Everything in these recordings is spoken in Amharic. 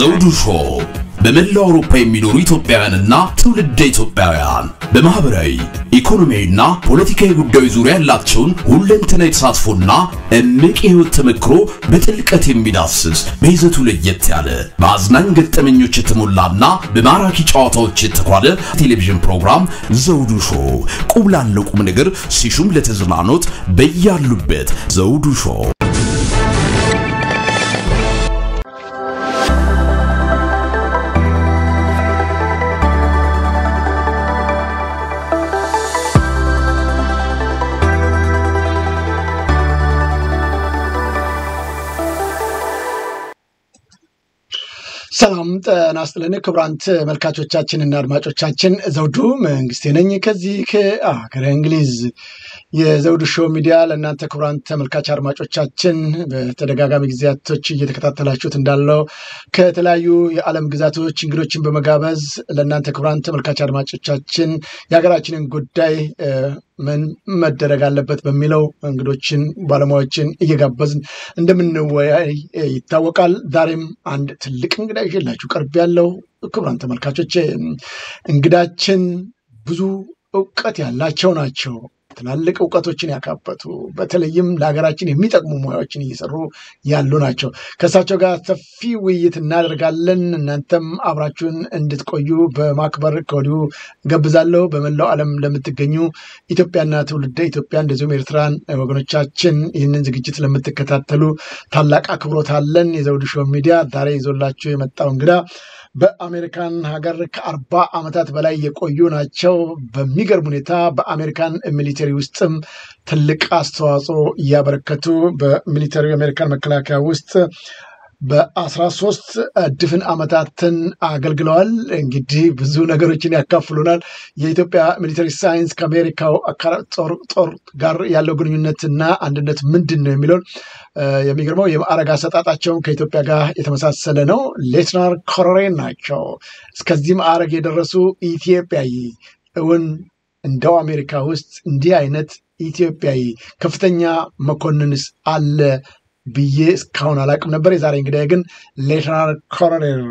ዘውዱ ሾው በመላው አውሮፓ የሚኖሩ ኢትዮጵያውያንና ትውልደ ኢትዮጵያውያን በማህበራዊ ኢኮኖሚያዊና ፖለቲካዊ ጉዳዮች ዙሪያ ያላቸውን ሁለንተናዊ ተሳትፎና እምቅ የህይወት ተመክሮ በጥልቀት የሚዳስስ በይዘቱ ለየት ያለ በአዝናኝ ገጠመኞች የተሞላና በማራኪ ጨዋታዎች የተኳለ ቴሌቪዥን ፕሮግራም ዘውዱ ሾው ቁም ላለው ቁም ነገር ሲሹም ለተዝናኖት በያሉበት ዘውዱ ሾው ሰላም ጤና ይስጥልን ክቡራን ተመልካቾቻችንና አድማጮቻችን ዘውዱ መንግስቴ ነኝ ከዚህ ከአገረ እንግሊዝ የዘውዱ ሾው ሚዲያ ለእናንተ ክቡራን ተመልካች አድማጮቻችን በተደጋጋሚ ጊዜያቶች እየተከታተላችሁት እንዳለው ከተለያዩ የዓለም ግዛቶች እንግዶችን በመጋበዝ ለእናንተ ክቡራን ተመልካች አድማጮቻችን የሀገራችንን ጉዳይ ምን መደረግ አለበት በሚለው እንግዶችን ባለሙያዎችን እየጋበዝን እንደምንወያይ ይታወቃል። ዛሬም አንድ ትልቅ እንግዳ ይዤላችሁ ቀርብ ያለው ክቡራን ተመልካቾች እንግዳችን ብዙ እውቀት ያላቸው ናቸው። ትላልቅ እውቀቶችን ያካበቱ በተለይም ለሀገራችን የሚጠቅሙ ሙያዎችን እየሰሩ ያሉ ናቸው። ከእሳቸው ጋር ሰፊ ውይይት እናደርጋለን። እናንተም አብራችሁን እንድትቆዩ በማክበር ከወዲሁ ገብዛለሁ። በመላው ዓለም ለምትገኙ ኢትዮጵያና ትውልደ ኢትዮጵያ እንደዚሁም ኤርትራን ወገኖቻችን ይህንን ዝግጅት ለምትከታተሉ ታላቅ አክብሮት አለን። የዘውዱ ሾው ሚዲያ ዛሬ ይዞላችሁ የመጣው እንግዳ በአሜሪካን ሀገር ከአርባ ዓመታት በላይ የቆዩ ናቸው። በሚገርም ሁኔታ በአሜሪካን ሚሊተሪ ውስጥም ትልቅ አስተዋጽኦ እያበረከቱ በሚሊተሪ የአሜሪካን መከላከያ ውስጥ በአስራ ሶስት ድፍን ዓመታትን አገልግለዋል። እንግዲህ ብዙ ነገሮችን ያካፍሉናል። የኢትዮጵያ ሚሊተሪ ሳይንስ ከአሜሪካው ጦር ጋር ያለው ግንኙነትና አንድነት ምንድን ነው የሚለውን የሚገርመው የማዕረግ አሰጣጣቸውን ከኢትዮጵያ ጋር የተመሳሰለ ነው። ሌትናር ኮሎኔል ናቸው። እስከዚህ ማዕረግ የደረሱ ኢትዮጵያዊ እውን እንደው አሜሪካ ውስጥ እንዲህ አይነት ኢትዮጵያዊ ከፍተኛ መኮንንስ አለ ብዬ እስካሁን አላውቅም ነበር። የዛሬ እንግዲህ ግን ሌተናል ኮሎኔል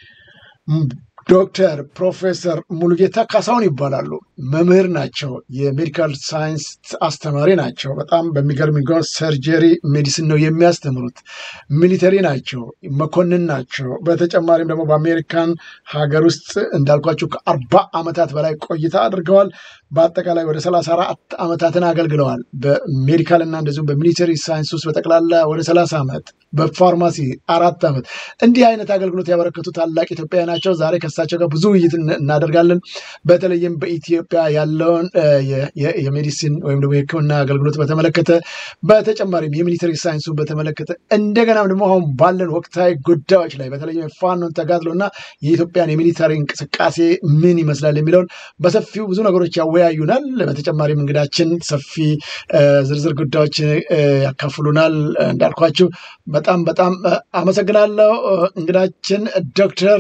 ዶክተር ፕሮፌሰር ሙሉጌታ ካሳሁን ይባላሉ። መምህር ናቸው። የሜዲካል ሳይንስ አስተማሪ ናቸው። በጣም በሚገርም ሰርጀሪ ሜዲሲን ነው የሚያስተምሩት። ሚሊተሪ ናቸው። መኮንን ናቸው። በተጨማሪም ደግሞ በአሜሪካን ሀገር ውስጥ እንዳልኳቸው ከአርባ ዓመታት በላይ ቆይታ አድርገዋል። በአጠቃላይ ወደ ሰላሳ አራት ዓመታትን አገልግለዋል። በሜዲካል እና እንደዚሁም በሚሊተሪ ሳይንስ ውስጥ በጠቅላላ ወደ ሰላሳ ዓመት በፋርማሲ አራት ዓመት እንዲህ አይነት አገልግሎት ያበረከቱ ታላቅ ኢትዮጵያዊ ናቸው። ዛሬ ከእሳቸው ጋር ብዙ ውይይት እናደርጋለን። በተለይም በኢትዮጵያ ያለውን የሜዲሲን ወይም ደግሞ የሕክምና አገልግሎት በተመለከተ በተጨማሪም የሚሊተሪ ሳይንሱን በተመለከተ እንደገናም ደግሞ አሁን ባለን ወቅታዊ ጉዳዮች ላይ በተለይም የፋኖን ተጋድሎ እና የኢትዮጵያን የሚሊተሪ እንቅስቃሴ ምን ይመስላል የሚለውን በሰፊው ብዙ ነገሮች ያወያዩናል። በተጨማሪም እንግዳችን ሰፊ ዝርዝር ጉዳዮች ያካፍሉናል። እንዳልኳችሁ በጣም በጣም አመሰግናለሁ። እንግዳችን ዶክተር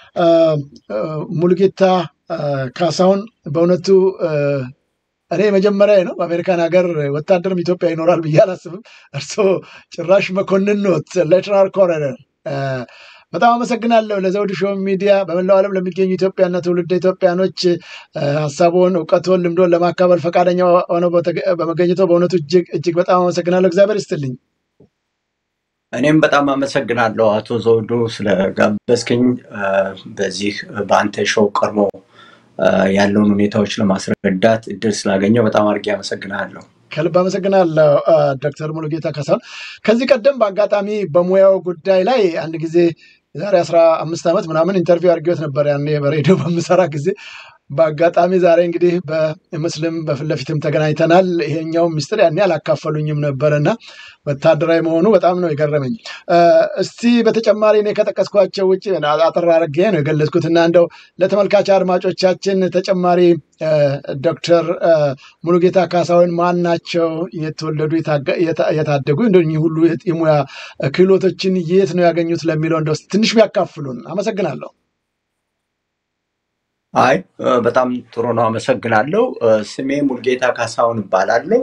ሙሉጌታ ካሳሁን በእውነቱ እኔ መጀመሪያ ነው በአሜሪካን ሀገር ወታደርም ኢትዮጵያ ይኖራል ብዬ አላስብም። እርስዎ ጭራሽ መኮንን ኖት፣ ሌተናል ኮሎኔል በጣም አመሰግናለሁ። ለዘውዱ ሾው ሚዲያ በመላው ዓለም ለሚገኙ ኢትዮጵያና ትውልደ ኢትዮጵያኖች ሀሳቡን፣ እውቀቱን፣ ልምዶን ለማካፈል ፈቃደኛ ሆነው በመገኘቶ በእውነቱ እጅግ እጅግ በጣም አመሰግናለሁ። እግዚአብሔር ይስጥልኝ። እኔም በጣም አመሰግናለሁ አቶ ዘውዱ ስለጋበዝከኝ በዚህ በአንተ ሾው ቀርቦ ያለውን ሁኔታዎች ለማስረዳት እድል ስላገኘው በጣም አድርጌ አመሰግናለሁ። ከልብ አመሰግናለሁ ዶክተር ሙሉጌታ ካሳሁን። ከዚህ ቀደም በአጋጣሚ በሙያው ጉዳይ ላይ አንድ ጊዜ ዛሬ አስራ አምስት ዓመት ምናምን ኢንተርቪው አድርጌዎት ነበር ያኔ በሬዲዮ በምሰራ ጊዜ በአጋጣሚ ዛሬ እንግዲህ በምስልም በፊት ለፊትም ተገናኝተናል። ይሄኛው ሚስጥር ያኔ አላካፈሉኝም ነበረና ወታደራዊ መሆኑ በጣም ነው የገረመኝ። እስቲ በተጨማሪ እኔ ከጠቀስኳቸው ውጭ አጠር አድርጌ ነው የገለጽኩትና እንደው ለተመልካች አድማጮቻችን ተጨማሪ ዶክተር ሙሉጌታ ካሳሁን ማን ናቸው? የተወለዱ የታደጉ እንደ ሁሉ የሙያ ክህሎቶችን የት ነው ያገኙት ለሚለው እንደው ትንሽ ቢያካፍሉን አመሰግናለሁ። አይ በጣም ጥሩ ነው፣ አመሰግናለሁ። ስሜ ሙልጌታ ካሳሁን እባላለሁ።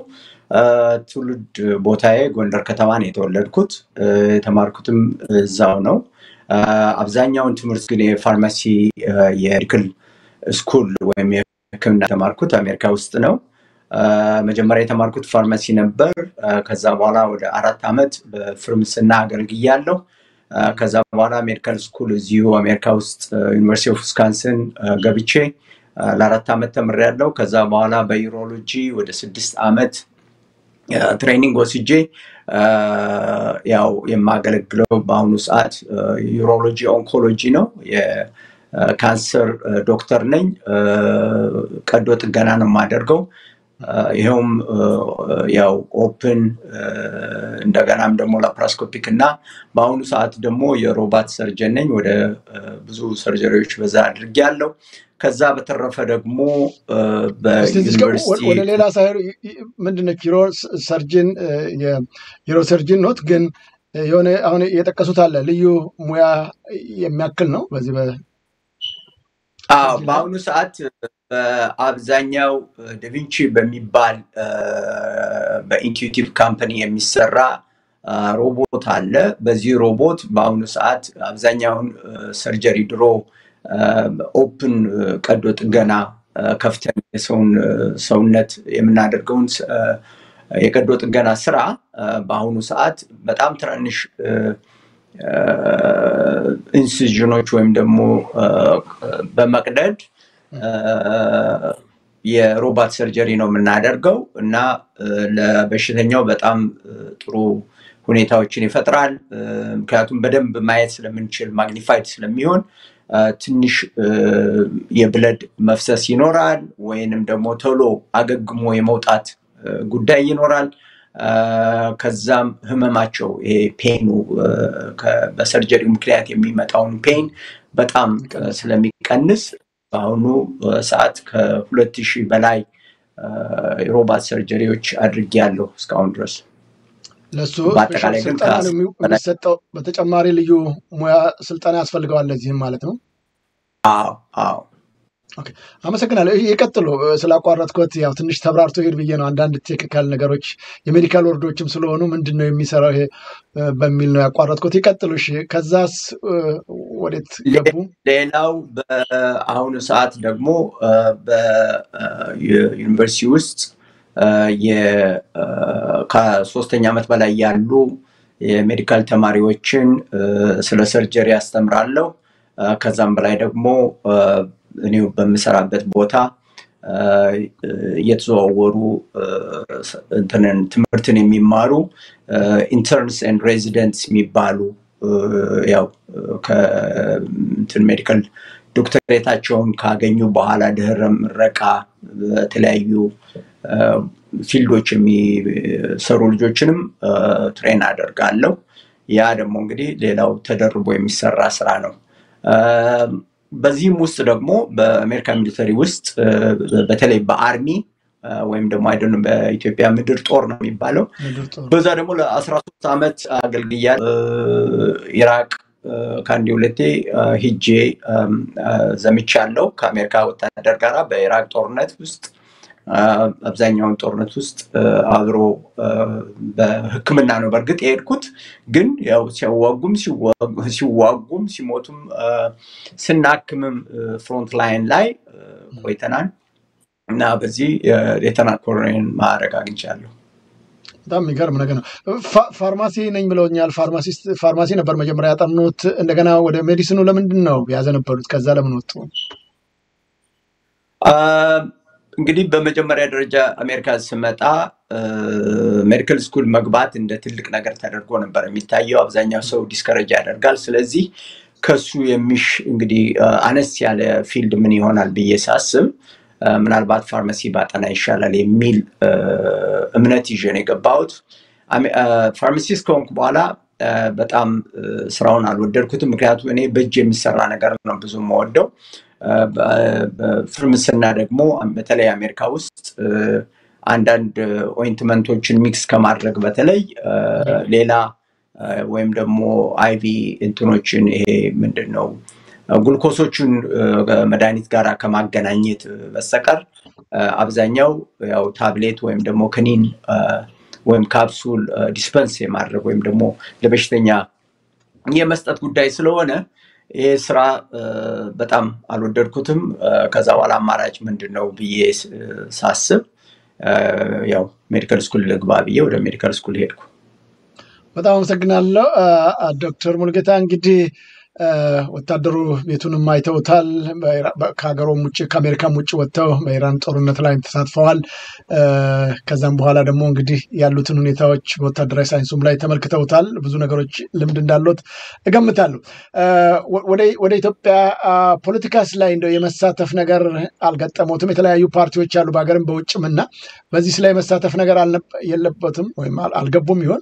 ትውልድ ቦታዬ ጎንደር ከተማ ነው የተወለድኩት። የተማርኩትም እዛው ነው። አብዛኛውን ትምህርት ግን የፋርማሲ የሜዲካል ስኩል ወይም የሕክምና የተማርኩት አሜሪካ ውስጥ ነው። መጀመሪያ የተማርኩት ፋርማሲ ነበር። ከዛ በኋላ ወደ አራት ዓመት በፍርምስና አገልግያለሁ። ከዛ በኋላ ሜዲካል ስኩል እዚሁ አሜሪካ ውስጥ ዩኒቨርሲቲ ኦፍ ዊስካንስን ገብቼ ለአራት ዓመት ተምሬያለሁ። ከዛ በኋላ በዩሮሎጂ ወደ ስድስት ዓመት ትሬኒንግ ወስጄ ያው የማገለግለው በአሁኑ ሰዓት ዩሮሎጂ ኦንኮሎጂ ነው። የካንሰር ዶክተር ነኝ። ቀዶ ጥገና ነው የማደርገው። ይኸውም ያው ኦፕን እንደገናም ደግሞ ላፕራስኮፒክ እና በአሁኑ ሰዓት ደግሞ የሮባት ሰርጀን ነኝ። ወደ ብዙ ሰርጀሪዎች በዛ አድርጌያለሁ። ከዛ በተረፈ ደግሞ በዩኒቨርሲቲ ወደ ሌላ ሳይሆን ምንድነች ዩሮ ሰርጅን የዩሮ ሰርጅን ኖት ግን የሆነ አሁን የጠቀሱት አለ ልዩ ሙያ የሚያክል ነው በዚህ አዎ በአሁኑ ሰዓት በአብዛኛው ዳቪንቺ በሚባል በኢንቱቲቭ ካምፓኒ የሚሰራ ሮቦት አለ። በዚህ ሮቦት በአሁኑ ሰዓት አብዛኛውን ሰርጀሪ ድሮ ኦፕን ቀዶ ጥገና ከፍተን የሰውን ሰውነት የምናደርገውን የቀዶ ጥገና ስራ በአሁኑ ሰዓት በጣም ትናንሽ ኢንሲዥኖች ወይም ደግሞ በመቅደድ የሮባት ሰርጀሪ ነው የምናደርገው እና ለበሽተኛው በጣም ጥሩ ሁኔታዎችን ይፈጥራል። ምክንያቱም በደንብ ማየት ስለምንችል ማግኒፋይድ ስለሚሆን ትንሽ የብለድ መፍሰስ ይኖራል፣ ወይንም ደግሞ ቶሎ አገግሞ የመውጣት ጉዳይ ይኖራል። ከዛም ህመማቸው ይሄ ፔኑ በሰርጀሪው ምክንያት የሚመጣውን ፔን በጣም ስለሚቀንስ በአሁኑ ሰዓት ከሁለት ሺህ በላይ የሮባት ሰርጀሪዎች አድርጌያለሁ እስካሁን ድረስ። ለሱ በአጠቃላይ ግን ስልጠና ነው የሚሰጠው። በተጨማሪ ልዩ ሙያ ስልጠና ያስፈልገዋል ለዚህም ማለት ነው። አዎ አዎ ኦኬ፣ አመሰግናለሁ። ይህ የቀጥሎ ስላቋረጥኩት ያው ትንሽ ተብራርቶ ሄድ ብዬ ነው። አንዳንድ ቴክኒካል ነገሮች የሜዲካል ወርዶችም ስለሆኑ ምንድን ነው የሚሰራው ይሄ በሚል ነው ያቋረጥኩት። ይቀጥሉ። እሺ፣ ከዛስ ወዴት ገቡ? ሌላው በአሁኑ ሰዓት ደግሞ በዩኒቨርሲቲ ውስጥ ከሶስተኛ ዓመት በላይ ያሉ የሜዲካል ተማሪዎችን ስለ ሰርጀሪ ያስተምራለሁ። ከዛም በላይ ደግሞ እኔው በምሰራበት ቦታ እየተዘዋወሩ እንትንን ትምህርትን የሚማሩ ኢንተርንስ ኤንድ ሬዚደንትስ የሚባሉ ያው ከእንትን ሜዲካል ዶክተሬታቸውን ካገኙ በኋላ ድህረ ምረቃ በተለያዩ ፊልዶች የሚሰሩ ልጆችንም ትሬን አደርጋለሁ። ያ ደግሞ እንግዲህ ሌላው ተደርቦ የሚሰራ ስራ ነው። በዚህም ውስጥ ደግሞ በአሜሪካ ሚሊተሪ ውስጥ በተለይ በአርሚ ወይም ደግሞ አይደለም በኢትዮጵያ ምድር ጦር ነው የሚባለው። በዛ ደግሞ ለአስራ ሶስት ዓመት አገልግያለሁ። ኢራቅ ከአንድ ሁለቴ ሂጄ ዘምቻለሁ ከአሜሪካ ወታደር ጋር በኢራቅ ጦርነት ውስጥ አብዛኛውን ጦርነት ውስጥ አብሮ በሕክምና ነው በእርግጥ የሄድኩት። ግን ያው ሲያዋጉም ሲዋጉም ሲሞቱም ስናክምም ፍሮንት ላይን ላይ ቆይተናል እና በዚህ ሌተናል ኮሎኔል ማዕረግ አግኝቻለሁ። በጣም የሚገርም ነገር ነው። ፋርማሲ ነኝ ብለውኛል። ፋርማሲ ነበር መጀመሪያ ያጠኑት። እንደገና ወደ ሜዲሲኑ ለምንድን ነው ያዘነበሉት? ከዛ ለምን ወጡ? እንግዲህ በመጀመሪያ ደረጃ አሜሪካ ስመጣ ሜዲካል ስኩል መግባት እንደ ትልቅ ነገር ተደርጎ ነበር የሚታየው። አብዛኛው ሰው ዲስከረጅ ያደርጋል። ስለዚህ ከሱ የሚሽ እንግዲህ አነስ ያለ ፊልድ ምን ይሆናል ብዬ ሳስብ ምናልባት ፋርማሲ ባጠና ይሻላል የሚል እምነት ይዤ ነው የገባሁት። ፋርማሲስት ከሆንኩ በኋላ በጣም ስራውን አልወደድኩትም። ምክንያቱም እኔ በእጅ የሚሰራ ነገር ነው ብዙ የምወደው። ፍርምስና ደግሞ በተለይ አሜሪካ ውስጥ አንዳንድ ኦይንትመንቶችን ሚክስ ከማድረግ በተለይ ሌላ ወይም ደግሞ አይቪ እንትኖችን ይሄ ምንድን ነው ግሉኮሶቹን መድኃኒት ጋር ከማገናኘት በስተቀር አብዛኛው ያው ታብሌት ወይም ደግሞ ክኒን ወይም ካፕሱል ዲስፐንስ የማድረግ ወይም ደግሞ ለበሽተኛ የመስጠት ጉዳይ ስለሆነ ይሄ ስራ በጣም አልወደድኩትም። ከዛ በኋላ አማራጭ ምንድን ነው ብዬ ሳስብ ያው ሜዲካል ስኩል ልግባ ብዬ ወደ ሜዲካል ስኩል ሄድኩ። በጣም አመሰግናለሁ ዶክተር ሙልጌታ እንግዲህ ወታደሩ ቤቱንም አይተውታል። ከሀገሩም ውጭ ከአሜሪካም ውጭ ወጥተው በኢራን ጦርነት ላይ ተሳትፈዋል። ከዛም በኋላ ደግሞ እንግዲህ ያሉትን ሁኔታዎች በወታደራዊ ሳይንሱም ላይ ተመልክተውታል። ብዙ ነገሮች ልምድ እንዳሉት እገምታለሁ። ወደ ኢትዮጵያ ፖለቲካስ ላይ እንደው የመሳተፍ ነገር አልገጠመውትም? የተለያዩ ፓርቲዎች አሉ በሀገርም በውጭም እና በዚህ ላይ የመሳተፍ ነገር የለበትም ወይም አልገቡም ይሆን?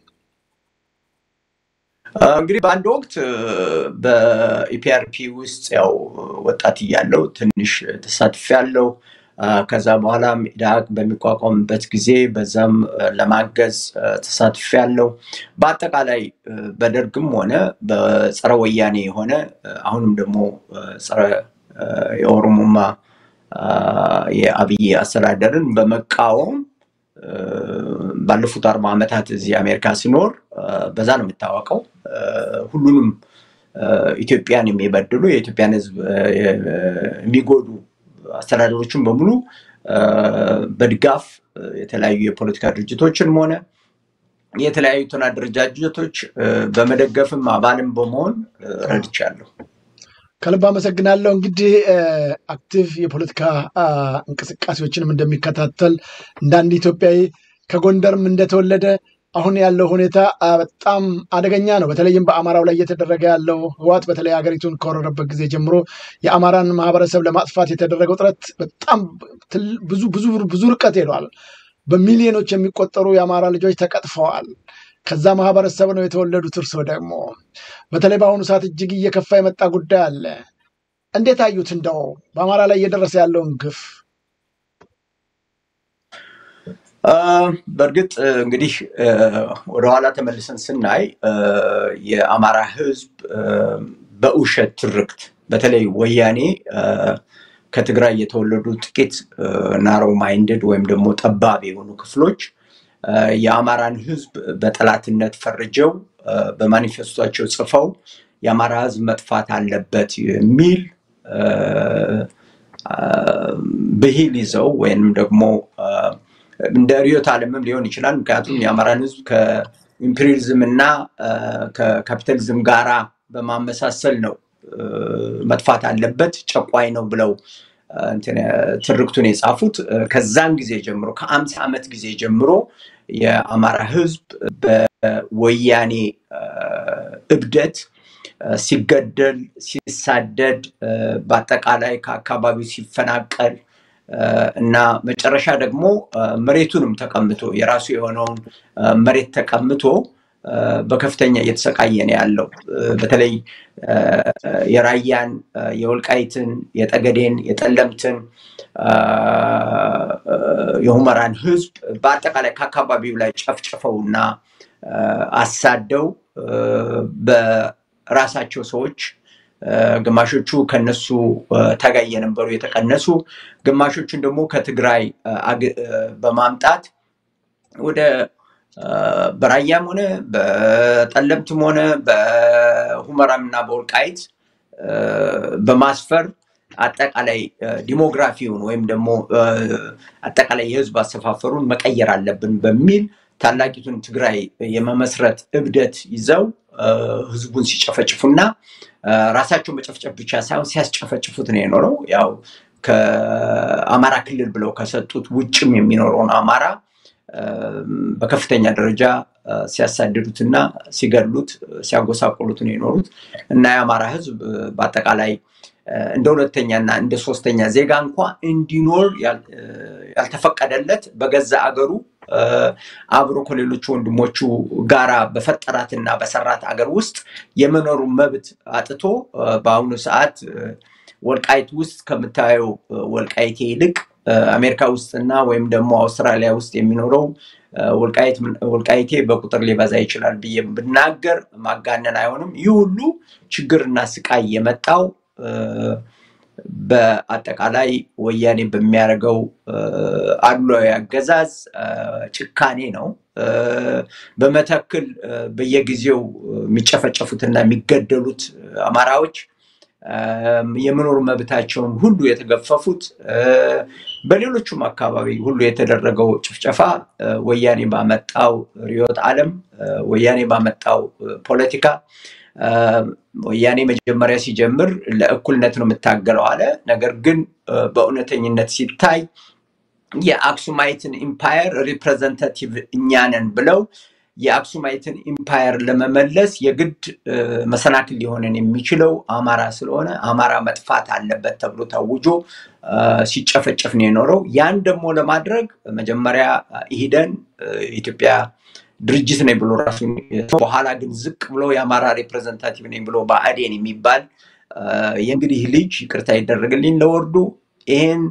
እንግዲህ በአንድ ወቅት በኢፒአርፒ ውስጥ ያው ወጣት እያለው ትንሽ ተሳትፍ ያለው ከዛ በኋላም ኢዳግ በሚቋቋምበት ጊዜ በዛም ለማገዝ ተሳትፍ ያለው በአጠቃላይ በደርግም ሆነ በጸረ ወያኔ የሆነ አሁንም ደግሞ ጸረ የኦሮሞማ የአብይ አስተዳደርን በመቃወም ባለፉት አርባ ዓመታት እዚህ አሜሪካ ሲኖር በዛ ነው የሚታወቀው። ሁሉንም ኢትዮጵያን የሚበድሉ የኢትዮጵያን ሕዝብ የሚጎዱ አስተዳደሮችን በሙሉ በድጋፍ የተለያዩ የፖለቲካ ድርጅቶችንም ሆነ የተለያዩትን አደረጃጀቶች በመደገፍም አባልም በመሆን ረድቻለሁ። ከልብ አመሰግናለሁ። እንግዲህ አክቲቭ የፖለቲካ እንቅስቃሴዎችንም እንደሚከታተል እንደ አንድ ኢትዮጵያዊ ከጎንደርም እንደተወለደ አሁን ያለው ሁኔታ በጣም አደገኛ ነው። በተለይም በአማራው ላይ እየተደረገ ያለው ህዋት በተለይ ሀገሪቱን ከወረረበት ጊዜ ጀምሮ የአማራን ማህበረሰብ ለማጥፋት የተደረገው ጥረት በጣም ብዙ ብዙ ብዙ ርቀት ሄዷል። በሚሊዮኖች የሚቆጠሩ የአማራ ልጆች ተቀጥፈዋል። ከዛ ማህበረሰብ ነው የተወለዱት። እርሶ ደግሞ በተለይ በአሁኑ ሰዓት እጅግ እየከፋ የመጣ ጉዳይ አለ። እንዴት አዩት? እንደው በአማራ ላይ እየደረሰ ያለውን ግፍ በእርግጥ እንግዲህ ወደኋላ ተመልሰን ስናይ የአማራ ህዝብ በውሸት ትርክት በተለይ ወያኔ ከትግራይ የተወለዱ ጥቂት ናሮ ማይንድድ ወይም ደግሞ ጠባብ የሆኑ ክፍሎች የአማራን ህዝብ በጠላትነት ፈርጀው በማኒፌስቷቸው ጽፈው የአማራ ህዝብ መጥፋት አለበት የሚል ብሂል ይዘው ወይም ደግሞ እንደ ሪዮት ዓለምም ሊሆን ይችላል። ምክንያቱም የአማራን ህዝብ ከኢምፔሪያሊዝም እና ከካፒታሊዝም ጋራ በማመሳሰል ነው መጥፋት አለበት ጨቋይ ነው ብለው ትርክቱን የጻፉት። ከዛን ጊዜ ጀምሮ ከአምሳ ዓመት ጊዜ ጀምሮ የአማራ ህዝብ በወያኔ እብደት ሲገደል፣ ሲሳደድ፣ በአጠቃላይ ከአካባቢው ሲፈናቀል እና መጨረሻ ደግሞ መሬቱንም ተቀምቶ የራሱ የሆነውን መሬት ተቀምቶ በከፍተኛ እየተሰቃየ ነው ያለው። በተለይ የራያን፣ የወልቃይትን፣ የጠገዴን፣ የጠለምትን፣ የሁመራን ህዝብ በአጠቃላይ ከአካባቢው ላይ ጨፍጭፈው እና አሳደው በራሳቸው ሰዎች ግማሾቹ ከነሱ ታጋይ የነበሩ የተቀነሱ፣ ግማሾቹን ደግሞ ከትግራይ በማምጣት ወደ በራያም ሆነ በጠለምትም ሆነ በሁመራም እና በወልቃይት በማስፈር አጠቃላይ ዲሞግራፊውን ወይም ደግሞ አጠቃላይ የህዝብ አሰፋፈሩን መቀየር አለብን በሚል ታላቂቱን ትግራይ የመመስረት እብደት ይዘው ህዝቡን ሲጨፈጭፉና ራሳቸው መጨፍጨፍ ብቻ ሳይሆን ሲያስጨፈጭፉት ነው የኖረው። ያው ከአማራ ክልል ብለው ከሰጡት ውጭም የሚኖረውን አማራ በከፍተኛ ደረጃ ሲያሳድዱትና ሲገድሉት ሲያጎሳቆሉት ነው የኖሩት እና የአማራ ህዝብ በአጠቃላይ እንደ ሁለተኛና እንደ ሶስተኛ ዜጋ እንኳ እንዲኖር ያልተፈቀደለት በገዛ አገሩ አብሮ ከሌሎቹ ወንድሞቹ ጋራ በፈጠራትና በሰራት አገር ውስጥ የመኖሩ መብት አጥቶ በአሁኑ ሰዓት ወልቃይት ውስጥ ከምታየው ወልቃይቴ ይልቅ አሜሪካ ውስጥና ወይም ደግሞ አውስትራሊያ ውስጥ የሚኖረው ወልቃይቴ በቁጥር ሊበዛ ይችላል ብዬ ብናገር ማጋነን አይሆንም። ይህ ሁሉ ችግርና ስቃይ የመጣው በአጠቃላይ ወያኔ በሚያደርገው አድሏዊ አገዛዝ ጭካኔ ነው። በመተክል በየጊዜው የሚጨፈጨፉትና የሚገደሉት አማራዎች የመኖር መብታቸውን ሁሉ የተገፈፉት በሌሎቹም አካባቢ ሁሉ የተደረገው ጭፍጨፋ ወያኔ ባመጣው ርዕዮተ ዓለም ወያኔ ባመጣው ፖለቲካ ወያኔ መጀመሪያ ሲጀምር ለእኩልነት ነው የምታገለው አለ። ነገር ግን በእውነተኝነት ሲታይ የአክሱማይትን ኢምፓየር ሪፕሬዘንታቲቭ እኛንን ብለው የአክሱማይትን ኢምፓየር ለመመለስ የግድ መሰናክል ሊሆንን የሚችለው አማራ ስለሆነ አማራ መጥፋት አለበት ተብሎ ታውጆ ሲጨፈጨፍ ነው የኖረው። ያን ደግሞ ለማድረግ መጀመሪያ ኢሂደን ኢትዮጵያ ድርጅት ነኝ ብሎ ራሱን በኋላ ግን ዝቅ ብሎ የአማራ ሪፕሬዘንታቲቭ ነኝ ብሎ ብአዴን የሚባል የእንግዲህ ልጅ ይቅርታ ይደረግልኝ ለወርዱ ይህን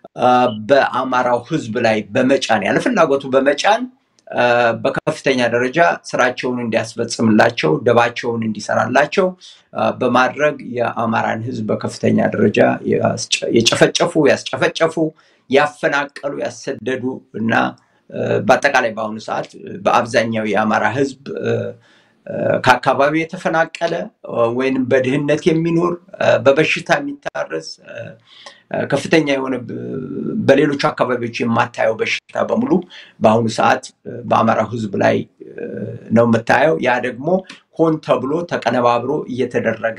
በአማራው ሕዝብ ላይ በመጫን ያለ ፍላጎቱ በመጫን በከፍተኛ ደረጃ ስራቸውን እንዲያስፈጽምላቸው ደባቸውን እንዲሰራላቸው በማድረግ የአማራን ሕዝብ በከፍተኛ ደረጃ የጨፈጨፉ፣ ያስጨፈጨፉ፣ ያፈናቀሉ፣ ያሰደዱ እና በአጠቃላይ በአሁኑ ሰዓት በአብዛኛው የአማራ ህዝብ ከአካባቢው የተፈናቀለ ወይንም በድህነት የሚኖር በበሽታ የሚታረስ ከፍተኛ የሆነ በሌሎቹ አካባቢዎች የማታየው በሽታ በሙሉ በአሁኑ ሰዓት በአማራው ህዝብ ላይ ነው የምታየው። ያ ደግሞ ሆን ተብሎ ተቀነባብሮ እየተደረገ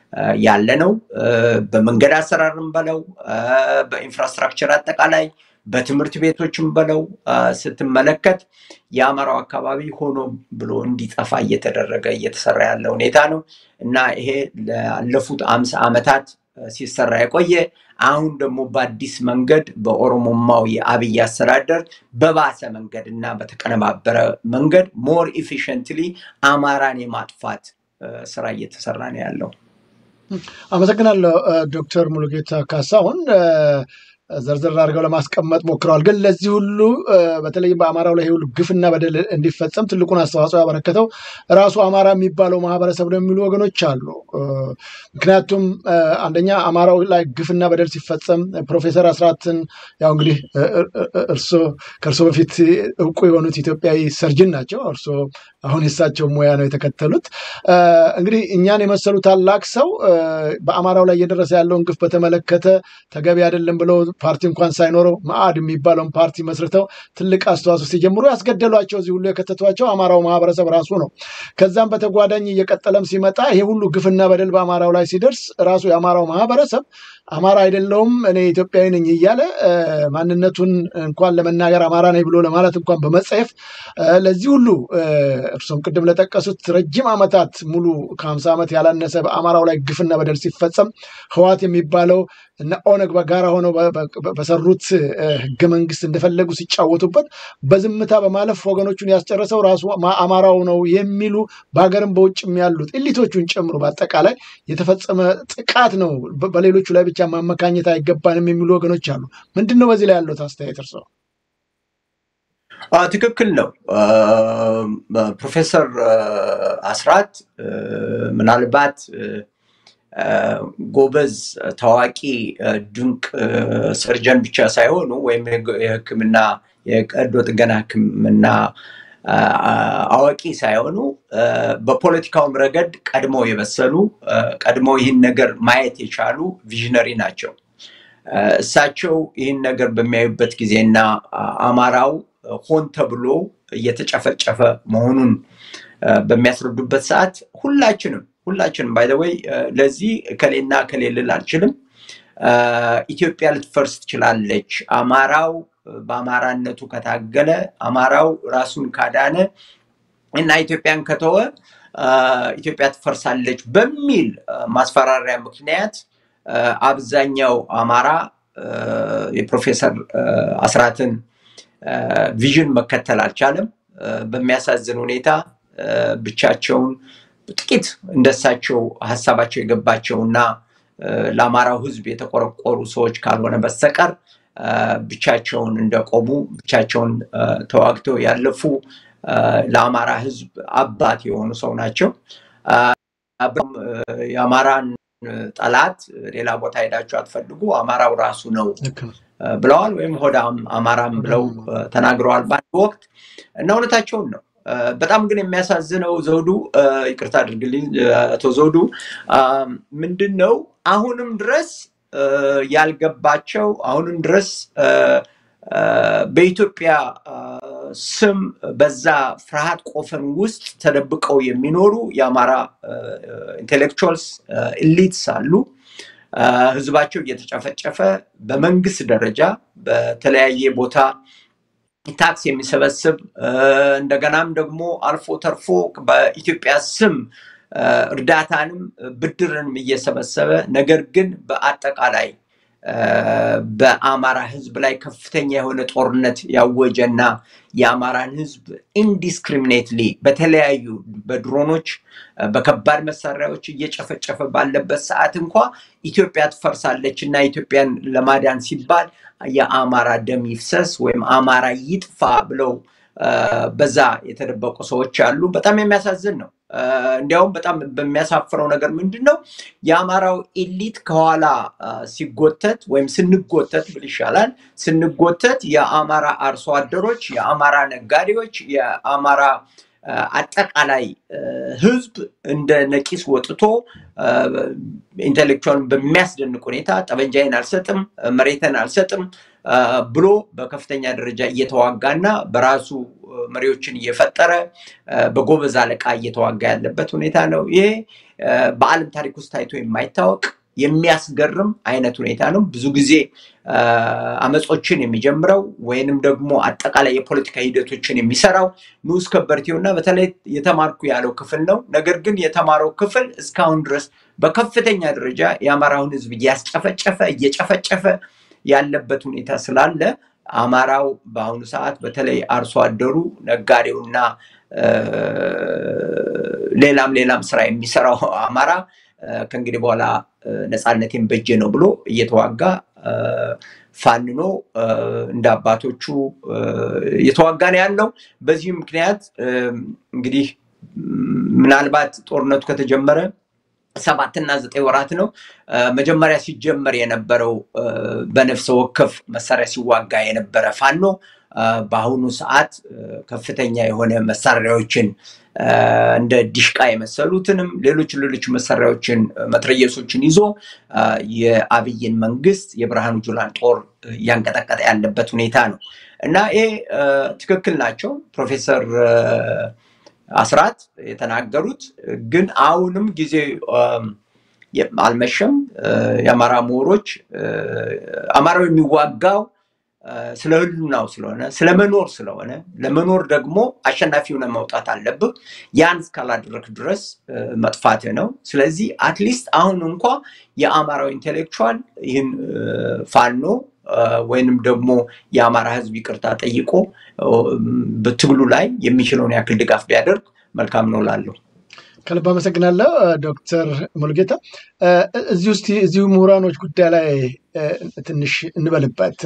ያለ ነው። በመንገድ አሰራርም በለው በኢንፍራስትራክቸር አጠቃላይ በትምህርት ቤቶችም በለው ስትመለከት የአማራው አካባቢ ሆኖ ብሎ እንዲጠፋ እየተደረገ እየተሰራ ያለ ሁኔታ ነው እና ይሄ ላለፉት አምሳ ዓመታት ሲሰራ የቆየ አሁን ደግሞ በአዲስ መንገድ በኦሮሞማው የአብይ አስተዳደር በባሰ መንገድ እና በተቀነባበረ መንገድ ሞር ኢፊሽንትሊ አማራን የማጥፋት ስራ እየተሰራ ነው ያለው። አመሰግናለሁ ዶክተር ሙሉጌታ ካሳሁን። ዘርዘር አድርገው ለማስቀመጥ ሞክረዋል። ግን ለዚህ ሁሉ በተለይም በአማራው ላይ ሁሉ ግፍና በደል እንዲፈጸም ትልቁን አስተዋጽኦ ያበረከተው ራሱ አማራ የሚባለው ማህበረሰብ ነው የሚሉ ወገኖች አሉ። ምክንያቱም አንደኛ አማራው ላይ ግፍና በደል ሲፈጸም ፕሮፌሰር አስራትን ያው እንግዲህ እርሶ ከእርሶ በፊት እውቁ የሆኑት ኢትዮጵያዊ ሰርጅን ናቸው። እርሶ አሁን የሳቸው ሙያ ነው የተከተሉት። እንግዲህ እኛን የመሰሉ ታላቅ ሰው በአማራው ላይ እየደረሰ ያለውን ግፍ በተመለከተ ተገቢ አይደለም ብለው ፓርቲ እንኳን ሳይኖረው መአድ የሚባለውን ፓርቲ መስርተው ትልቅ አስተዋጽኦ ሲጀምሩ ያስገደሏቸው እዚህ ሁሉ የከተቷቸው አማራው ማህበረሰብ ራሱ ነው። ከዛም በተጓዳኝ እየቀጠለም ሲመጣ ይሄ ሁሉ ግፍና በደል በአማራው ላይ ሲደርስ ራሱ የአማራው ማህበረሰብ አማራ አይደለውም እኔ ኢትዮጵያዊ ነኝ እያለ ማንነቱን እንኳን ለመናገር አማራ ነኝ ብሎ ለማለት እንኳን በመጸየፍ ለዚህ ሁሉ እርሶም ቅድም ለጠቀሱት ረጅም ዓመታት ሙሉ ከሀምሳ ዓመት ያላነሰ በአማራው ላይ ግፍና በደል ሲፈጸም ህዋት የሚባለው እና ኦነግ በጋራ ሆነው በሰሩት ህገ መንግስት እንደፈለጉ ሲጫወቱበት በዝምታ በማለፍ ወገኖቹን ያስጨረሰው ራሱ አማራው ነው የሚሉ በሀገርም በውጭም ያሉት ኤሊቶቹን ጨምሮ በአጠቃላይ የተፈጸመ ጥቃት ነው። በሌሎቹ ላይ ብቻ ማመካኘት አይገባንም የሚሉ ወገኖች አሉ። ምንድን ነው በዚህ ላይ ያለት አስተያየት እርስዎ? ትክክል ነው። ፕሮፌሰር አስራት ምናልባት ጎበዝ ታዋቂ ድንቅ ሰርጀን ብቻ ሳይሆኑ ወይም የህክምና የቀዶ ጥገና ህክምና አዋቂ ሳይሆኑ በፖለቲካውም ረገድ ቀድሞ የበሰሉ ቀድሞ ይህን ነገር ማየት የቻሉ ቪዥነሪ ናቸው። እሳቸው ይህን ነገር በሚያዩበት ጊዜና አማራው ሆን ተብሎ እየተጨፈጨፈ መሆኑን በሚያስረዱበት ሰዓት ሁላችንም ሁላችንም ባይዘወይ ለዚህ ከሌና ከሌ ልል አልችልም። ኢትዮጵያ ልትፈርስ ትችላለች። አማራው በአማራነቱ ከታገለ፣ አማራው ራሱን ካዳነ እና ኢትዮጵያን ከተወ ኢትዮጵያ ትፈርሳለች በሚል ማስፈራሪያ ምክንያት አብዛኛው አማራ የፕሮፌሰር አስራትን ቪዥን መከተል አልቻለም። በሚያሳዝን ሁኔታ ብቻቸውን ጥቂት እንደሳቸው ሀሳባቸው የገባቸው እና ለአማራው ሕዝብ የተቆረቆሩ ሰዎች ካልሆነ በስተቀር ብቻቸውን እንደቆሙ ብቻቸውን ተዋግተው ያለፉ ለአማራ ሕዝብ አባት የሆኑ ሰው ናቸው። የአማራን ጠላት ሌላ ቦታ ሄዳችሁ አትፈልጉ፣ አማራው ራሱ ነው ልክ ነው። ብለዋል። ወይም ሆዳም አማራም ብለው ተናግረዋል በአንድ ወቅት እና እውነታቸውን ነው። በጣም ግን የሚያሳዝነው ዘውዱ፣ ይቅርታ አድርግልኝ አቶ ዘውዱ፣ ምንድን ነው አሁንም ድረስ ያልገባቸው አሁንም ድረስ በኢትዮጵያ ስም በዛ ፍርሃት ቆፈን ውስጥ ተደብቀው የሚኖሩ የአማራ ኢንቴሌክቹዋልስ ኢሊትስ አሉ። ህዝባቸው እየተጨፈጨፈ በመንግስት ደረጃ በተለያየ ቦታ ታክስ የሚሰበስብ እንደገናም ደግሞ አልፎ ተርፎ በኢትዮጵያ ስም እርዳታንም ብድርንም እየሰበሰበ ነገር ግን በአጠቃላይ በአማራ ህዝብ ላይ ከፍተኛ የሆነ ጦርነት ያወጀና የአማራን ህዝብ ኢንዲስክሪሚኔትሊ በተለያዩ በድሮኖች በከባድ መሳሪያዎች እየጨፈጨፈ ባለበት ሰዓት እንኳ ኢትዮጵያ ትፈርሳለች እና ኢትዮጵያን ለማዳን ሲባል የአማራ ደም ይፍሰስ ወይም አማራ ይጥፋ ብለው በዛ የተደበቁ ሰዎች አሉ። በጣም የሚያሳዝን ነው። እንዲያውም በጣም በሚያሳፍረው ነገር ምንድን ነው የአማራው ኤሊት ከኋላ ሲጎተት ወይም ስንጎተት ብል ይሻላል ስንጎተት የአማራ አርሶ አደሮች፣ የአማራ ነጋዴዎች፣ የአማራ አጠቃላይ ህዝብ እንደ ነቂስ ወጥቶ ኢንቴሌክቹዋልን በሚያስደንቅ ሁኔታ ጠበንጃዬን አልሰጥም፣ መሬትን አልሰጥም ብሎ በከፍተኛ ደረጃ እየተዋጋና በራሱ መሪዎችን እየፈጠረ በጎበዝ አለቃ እየተዋጋ ያለበት ሁኔታ ነው። ይሄ በዓለም ታሪክ ውስጥ ታይቶ የማይታወቅ የሚያስገርም አይነት ሁኔታ ነው። ብዙ ጊዜ አመጾችን የሚጀምረው ወይንም ደግሞ አጠቃላይ የፖለቲካ ሂደቶችን የሚሰራው ንዑስ ከበርቴው እና በተለይ የተማርኩ ያለው ክፍል ነው። ነገር ግን የተማረው ክፍል እስካሁን ድረስ በከፍተኛ ደረጃ የአማራውን ህዝብ እያስጨፈጨፈ እየጨፈጨፈ ያለበት ሁኔታ ስላለ አማራው በአሁኑ ሰዓት በተለይ አርሶ አደሩ፣ ነጋዴውና ሌላም ሌላም ስራ የሚሰራው አማራ ከእንግዲህ በኋላ ነፃነቴን በጄ ነው ብሎ እየተዋጋ ፋንኖ እንደ አባቶቹ እየተዋጋ ነው ያለው። በዚህ ምክንያት እንግዲህ ምናልባት ጦርነቱ ከተጀመረ ሰባትና ዘጠኝ ወራት ነው። መጀመሪያ ሲጀመር የነበረው በነፍሰ ወከፍ መሳሪያ ሲዋጋ የነበረ ፋኖ በአሁኑ ሰዓት ከፍተኛ የሆነ መሳሪያዎችን እንደ ዲሽቃ የመሰሉትንም ሌሎች ሌሎች መሳሪያዎችን መትረየሶችን ይዞ የአብይን መንግስት የብርሃኑ ጁላን ጦር እያንቀጠቀጠ ያለበት ሁኔታ ነው እና ይሄ ትክክል ናቸው ፕሮፌሰር አስራት የተናገሩት ግን አሁንም ጊዜ አልመሸም። የአማራ ምሁሮች አማራው የሚዋጋው ስለ ህሉናው ስለሆነ ስለመኖር ስለሆነ ለመኖር ደግሞ አሸናፊ ሆነ መውጣት አለብህ። ያን እስካላደረክ ድረስ መጥፋት ነው። ስለዚህ አትሊስት አሁን እንኳ የአማራው ኢንቴሌክቹዋል ይህን ፋኖ ወይንም ደግሞ የአማራ ህዝብ ይቅርታ ጠይቆ በትግሉ ላይ የሚችለውን ያክል ድጋፍ ቢያደርግ መልካም ነው ላለሁ። ከልብ አመሰግናለሁ ዶክተር ሙሉጌታ። እዚህ ውስጥ እዚሁ ምሁራኖች ጉዳይ ላይ ትንሽ እንበልበት።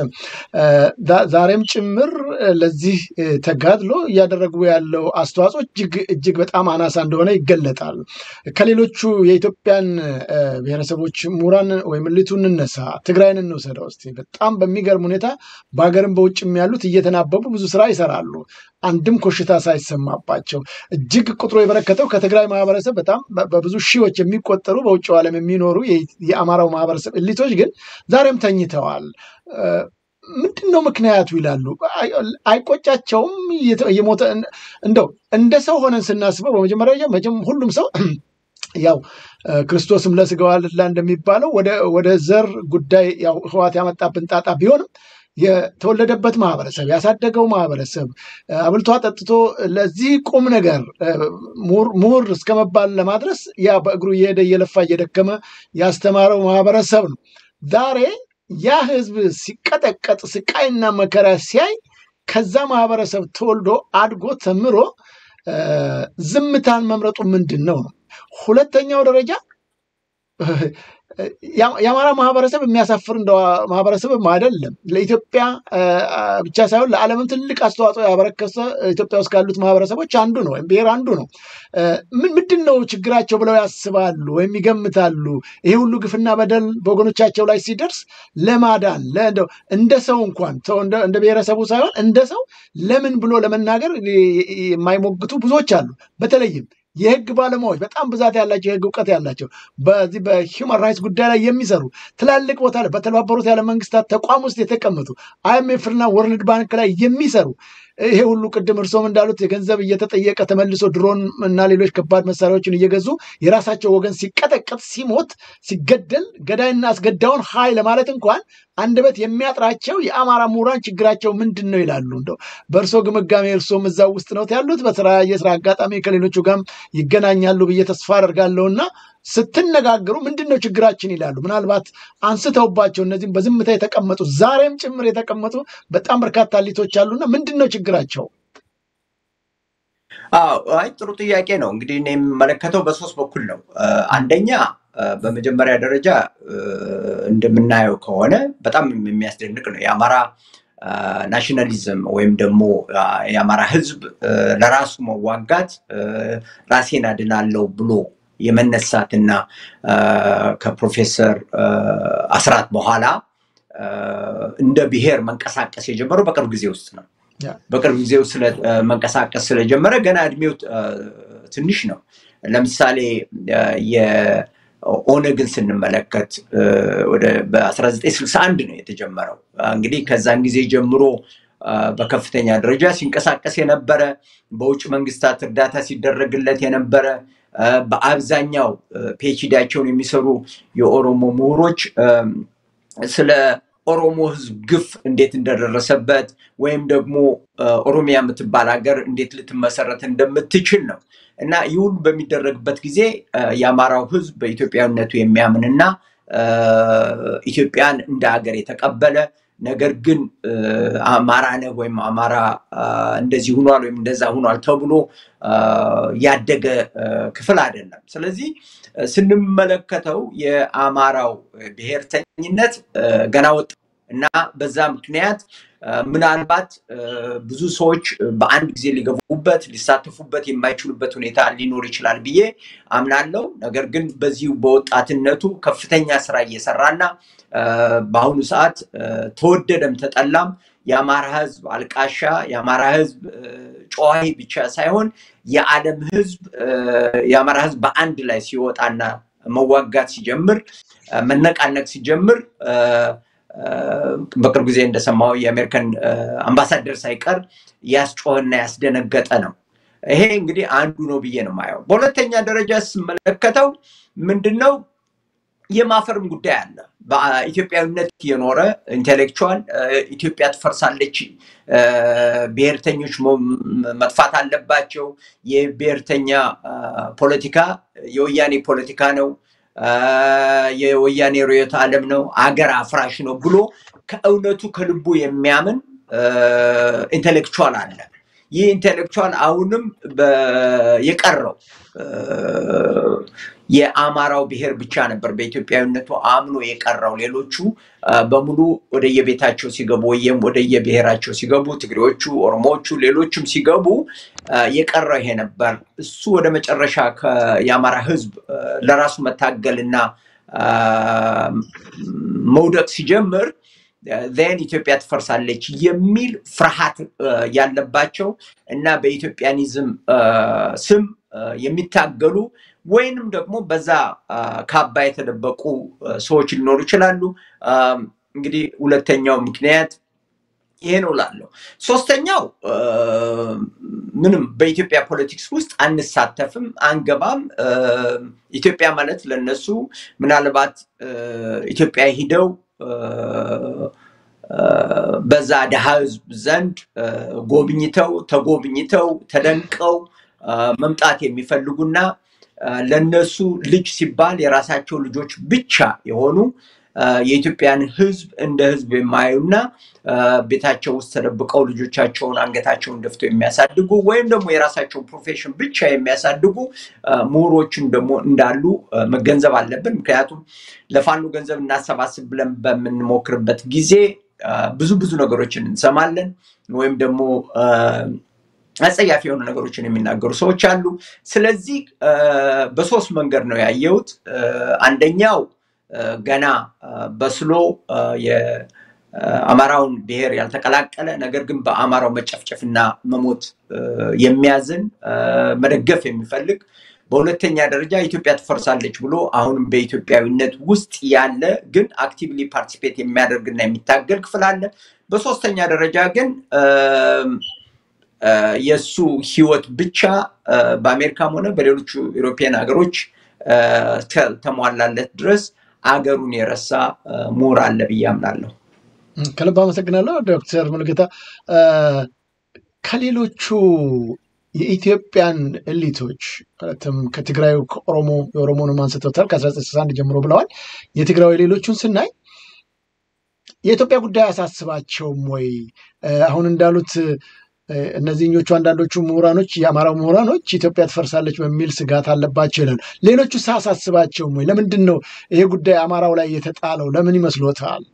ዛሬም ጭምር ለዚህ ተጋድሎ እያደረጉ ያለው አስተዋጽኦ እጅግ እጅግ በጣም አናሳ እንደሆነ ይገለጣል። ከሌሎቹ የኢትዮጵያን ብሔረሰቦች ምሁራን ወይም ልቱ እንነሳ፣ ትግራይን እንውሰደው እስኪ። በጣም በሚገርም ሁኔታ በሀገርም በውጭም ያሉት እየተናበቡ ብዙ ስራ ይሰራሉ። አንድም ኮሽታ ሳይሰማባቸው እጅግ ቁጥሩ የበረከተው ከትግራይ ማህበረሰብ በጣም በብዙ ሺዎች የሚቆጠሩ በውጭው ዓለም የሚኖሩ የአማራው ማህበረሰብ እሊቶች ግን ዛሬም ተኝተዋል። ምንድን ነው ምክንያቱ ይላሉ። አይቆጫቸውም? እየሞተ እንደው እንደ ሰው ሆነን ስናስበው በመጀመሪያ መቼም ሁሉም ሰው ያው ክርስቶስም ለስጋው አልላ እንደሚባለው ወደ ዘር ጉዳይ ያው ህዋት ያመጣብን ጣጣ ቢሆንም የተወለደበት ማህበረሰብ ያሳደገው ማህበረሰብ አብልቶ አጠጥቶ ለዚህ ቁም ነገር ምሁር እስከ መባል ለማድረስ ያ በእግሩ እየሄደ እየለፋ እየደከመ ያስተማረው ማህበረሰብ ነው። ዛሬ ያ ህዝብ ሲቀጠቀጥ ስቃይና መከራ ሲያይ ከዛ ማህበረሰብ ተወልዶ አድጎ ተምሮ ዝምታን መምረጡ ምንድን ነው ነው። ሁለተኛው ደረጃ የአማራ ማህበረሰብ የሚያሳፍር እንደ ማህበረሰብም አይደለም። ለኢትዮጵያ ብቻ ሳይሆን ለዓለምም ትልቅ አስተዋጽኦ ያበረከተ ኢትዮጵያ ውስጥ ካሉት ማህበረሰቦች አንዱ ነው፣ ወይም ብሔር አንዱ ነው። ምንድን ነው ችግራቸው ብለው ያስባሉ ወይም ይገምታሉ? ይሄ ሁሉ ግፍና በደል በወገኖቻቸው ላይ ሲደርስ ለማዳን እንደ ሰው እንኳን እንደ ብሔረሰቡ ሳይሆን እንደ ሰው ለምን ብሎ ለመናገር የማይሞግቱ ብዙዎች አሉ። በተለይም የህግ ባለሙያዎች በጣም ብዛት ያላቸው የህግ እውቀት ያላቸው በዚህ በሂውማን ራይትስ ጉዳይ ላይ የሚሰሩ ትላልቅ ቦታ ላይ በተባበሩት ያለ መንግስታት ተቋም ውስጥ የተቀመጡ አይኤምኤፍ እና ወርልድ ባንክ ላይ የሚሰሩ ይሄ ሁሉ ቅድም እርሶም እንዳሉት የገንዘብ እየተጠየቀ ተመልሶ ድሮን እና ሌሎች ከባድ መሳሪያዎችን እየገዙ የራሳቸው ወገን ሲቀጠቀጥ፣ ሲሞት፣ ሲገደል ገዳይና አስገዳዩን ሀይ ለማለት እንኳን አንደበት የሚያጥራቸው የአማራ ምሁራን ችግራቸው ምንድን ነው ይላሉ። እንደው በእርሶ ግምጋሜ እርሶም እዛ ውስጥ ነው ያሉት፣ በስራ የስራ አጋጣሚ ከሌሎቹ ጋርም ይገናኛሉ ብዬ ተስፋ አደርጋለሁና ስትነጋገሩ ምንድን ነው ችግራችን ይላሉ። ምናልባት አንስተውባቸው እነዚህም በዝምታ የተቀመጡ ዛሬም ጭምር የተቀመጡ በጣም በርካታ ሊቶች አሉና ምንድን ነው ችግራቸው? አይ ጥሩ ጥያቄ ነው። እንግዲህ እኔ የምመለከተው በሶስት በኩል ነው። አንደኛ በመጀመሪያ ደረጃ እንደምናየው ከሆነ በጣም የሚያስደንቅ ነው የአማራ ናሽናሊዝም ወይም ደግሞ የአማራ ሕዝብ ለራሱ መዋጋት ራሴን አድናለሁ ብሎ የመነሳትና ከፕሮፌሰር አስራት በኋላ እንደ ብሔር መንቀሳቀስ የጀመረው በቅርብ ጊዜ ውስጥ ነው። በቅርብ ጊዜ ውስጥ መንቀሳቀስ ስለጀመረ ገና እድሜው ትንሽ ነው። ለምሳሌ ኦነግን ስንመለከት በ1961 ነው የተጀመረው። እንግዲህ ከዛን ጊዜ ጀምሮ በከፍተኛ ደረጃ ሲንቀሳቀስ የነበረ በውጭ መንግስታት እርዳታ ሲደረግለት የነበረ በአብዛኛው ፒኤችዲያቸውን የሚሰሩ የኦሮሞ ምሁሮች ስለ ኦሮሞ ህዝብ ግፍ እንዴት እንደደረሰበት ወይም ደግሞ ኦሮሚያ የምትባል ሀገር እንዴት ልትመሰረት እንደምትችል ነው እና ይህ ሁሉ በሚደረግበት ጊዜ የአማራው ህዝብ በኢትዮጵያዊነቱ የሚያምንና ኢትዮጵያን እንደ ሀገር የተቀበለ ነገር ግን አማራ ነህ ወይም አማራ እንደዚህ ሁኗል ወይም እንደዛ ሁኗል ተብሎ ያደገ ክፍል አይደለም። ስለዚህ ስንመለከተው የአማራው ብሔርተኝነት ገና ወጥ እና በዛ ምክንያት ምናልባት ብዙ ሰዎች በአንድ ጊዜ ሊገቡበት ሊሳተፉበት የማይችሉበት ሁኔታ ሊኖር ይችላል ብዬ አምናለው። ነገር ግን በዚሁ በወጣትነቱ ከፍተኛ ስራ እየሰራና በአሁኑ ሰዓት ተወደደም ተጠላም የአማራ ህዝብ አልቃሻ የአማራ ህዝብ ጨዋሂ ብቻ ሳይሆን የዓለም ህዝብ የአማራ ህዝብ በአንድ ላይ ሲወጣና መዋጋት ሲጀምር መነቃነቅ ሲጀምር በቅርብ ጊዜ እንደሰማው የአሜሪካን አምባሳደር ሳይቀር ያስጮህና ያስደነገጠ ነው። ይሄ እንግዲህ አንዱ ነው ብዬ ነው ማየው። በሁለተኛ ደረጃ ስመለከተው ምንድን ነው የማፈርም ጉዳይ አለ። በኢትዮጵያዊነት የኖረ ኢንቴሌክቹዋል ኢትዮጵያ ትፈርሳለች፣ ብሔርተኞች መጥፋት አለባቸው፣ የብሔርተኛ ፖለቲካ የወያኔ ፖለቲካ ነው፣ የወያኔ ርዕዮተ ዓለም ነው፣ አገር አፍራሽ ነው ብሎ ከእውነቱ ከልቡ የሚያምን ኢንቴሌክቹዋል አለ። ይህ ኢንቴሌክቹዋል አሁንም የቀረው የአማራው ብሔር ብቻ ነበር በኢትዮጵያዊነቱ አምኖ የቀረው። ሌሎቹ በሙሉ ወደየቤታቸው ሲገቡ ወይም ወደየብሔራቸው ሲገቡ፣ ትግሬዎቹ፣ ኦሮሞዎቹ፣ ሌሎችም ሲገቡ የቀረው ይሄ ነበር። እሱ ወደ መጨረሻ የአማራ ሕዝብ ለራሱ መታገልና መውደቅ ሲጀምር ዜን ኢትዮጵያ ትፈርሳለች የሚል ፍርሃት ያለባቸው እና በኢትዮጵያኒዝም ስም የሚታገሉ ወይንም ደግሞ በዛ ካባ የተደበቁ ሰዎች ሊኖሩ ይችላሉ። እንግዲህ ሁለተኛው ምክንያት ይሄ ነው ላለው። ሶስተኛው ምንም በኢትዮጵያ ፖለቲክስ ውስጥ አንሳተፍም፣ አንገባም። ኢትዮጵያ ማለት ለነሱ ምናልባት ኢትዮጵያ ሂደው በዛ ድሃ ህዝብ ዘንድ ጎብኝተው ተጎብኝተው ተደንቀው መምጣት የሚፈልጉና ለነሱ ልጅ ሲባል የራሳቸው ልጆች ብቻ የሆኑ የኢትዮጵያን ህዝብ እንደ ህዝብ የማያዩና ቤታቸው ውስጥ ተደብቀው ልጆቻቸውን አንገታቸውን ደፍተው የሚያሳድጉ ወይም ደግሞ የራሳቸውን ፕሮፌሽን ብቻ የሚያሳድጉ ምሁሮችን ደግሞ እንዳሉ መገንዘብ አለብን። ምክንያቱም ለፋኖ ገንዘብ እናሰባስብ ብለን በምንሞክርበት ጊዜ ብዙ ብዙ ነገሮችን እንሰማለን ወይም ደግሞ አጸያፊ የሆኑ ነገሮችን የሚናገሩ ሰዎች አሉ። ስለዚህ በሶስት መንገድ ነው ያየሁት። አንደኛው ገና በስሎ የአማራውን ብሔር ያልተቀላቀለ ነገር ግን በአማራው መጨፍጨፍና መሞት የሚያዝን መደገፍ የሚፈልግ በሁለተኛ ደረጃ ኢትዮጵያ ትፈርሳለች ብሎ አሁንም በኢትዮጵያዊነት ውስጥ ያለ ግን አክቲቭሊ ፓርቲሲፔት የሚያደርግና የሚታገል ክፍል አለ። በሶስተኛ ደረጃ ግን የእሱ ህይወት ብቻ በአሜሪካም ሆነ በሌሎቹ ኢሮፒያን ሀገሮች ተሟላለት ድረስ አገሩን የረሳ ምሁር አለ ብዬ አምናለሁ። ከልብ አመሰግናለሁ ዶክተር ሙሉጌታ። ከሌሎቹ የኢትዮጵያን ኤሊቶች ማለትም ከትግራዩ ከኦሮሞ የኦሮሞንም አንስተውታል ከ1961 ጀምሮ ብለዋል። የትግራዊ ሌሎቹን ስናይ የኢትዮጵያ ጉዳይ አያሳስባቸውም ወይ? አሁን እንዳሉት እነዚህኞቹ አንዳንዶቹ ምሁራኖች የአማራው ምሁራኖች ኢትዮጵያ ትፈርሳለች በሚል ስጋት አለባቸው ይላሉ። ሌሎቹ ሳያሳስባቸውም ወይ? ለምንድን ነው ይሄ ጉዳይ አማራው ላይ የተጣለው? ለምን ይመስሎታል?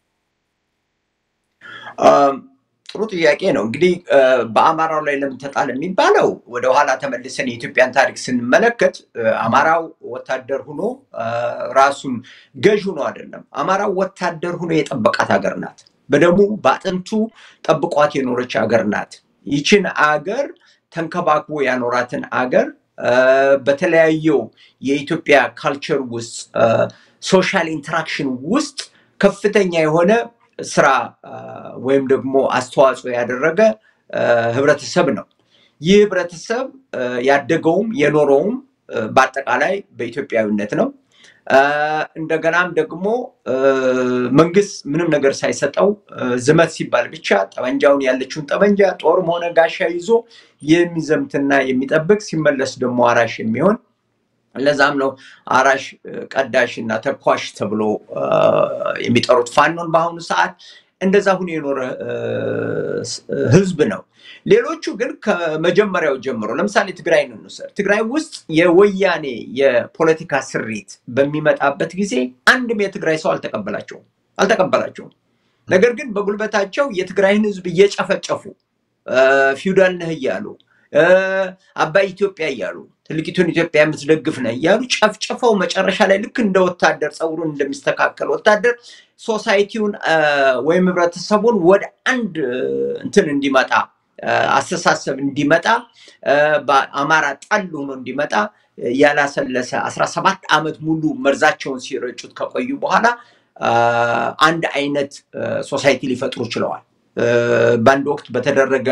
ጥሩ ጥያቄ ነው። እንግዲህ በአማራው ላይ ለምን ተጣለ የሚባለው ወደኋላ ተመልሰን የኢትዮጵያን ታሪክ ስንመለከት አማራው ወታደር ሁኖ ራሱን ገዥ ሁኖ አይደለም። አማራው ወታደር ሁኖ የጠበቃት ሀገር ናት። በደሙ በአጥንቱ ጠብቋት የኖረች ሀገር ናት። ይችን አገር ተንከባክቦ ያኖራትን አገር በተለያየው የኢትዮጵያ ካልቸር ውስጥ ሶሻል ኢንተራክሽን ውስጥ ከፍተኛ የሆነ ስራ ወይም ደግሞ አስተዋጽኦ ያደረገ ህብረተሰብ ነው። ይህ ህብረተሰብ ያደገውም የኖረውም በአጠቃላይ በኢትዮጵያዊነት ነው። እንደገናም ደግሞ መንግስት ምንም ነገር ሳይሰጠው ዝመት ሲባል ብቻ ጠመንጃውን ያለችውን ጠመንጃ ጦርም ሆነ ጋሻ ይዞ የሚዘምትና የሚጠብቅ ሲመለስ ደግሞ አራሽ የሚሆን ለዛም ነው አራሽ ቀዳሽ እና ተኳሽ ተብሎ የሚጠሩት ፋኖን በአሁኑ ሰዓት እንደዛ ሁኖ የኖረ ህዝብ ነው። ሌሎቹ ግን ከመጀመሪያው ጀምሮ ለምሳሌ ትግራይ እንውሰድ። ትግራይ ውስጥ የወያኔ የፖለቲካ ስሪት በሚመጣበት ጊዜ አንድም የትግራይ ሰው አልተቀበላቸውም አልተቀበላቸውም። ነገር ግን በጉልበታቸው የትግራይን ህዝብ እየጨፈጨፉ ፊውዳል ነህ እያሉ አባይ ኢትዮጵያ እያሉ ትልቂቱን ኢትዮጵያ የምትደግፍ ነህ እያሉ ጨፍጭፈው መጨረሻ ላይ ልክ እንደ ወታደር ፀጉሩን እንደሚስተካከል ወታደር ሶሳይቲውን ወይም ህብረተሰቡን ወደ አንድ እንትን እንዲመጣ አስተሳሰብ እንዲመጣ በአማራ ጠል ሆኖ እንዲመጣ ያላሰለሰ አስራ ሰባት ዓመት ሙሉ መርዛቸውን ሲረጩት ከቆዩ በኋላ አንድ አይነት ሶሳይቲ ሊፈጥሩ ችለዋል። በአንድ ወቅት በተደረገ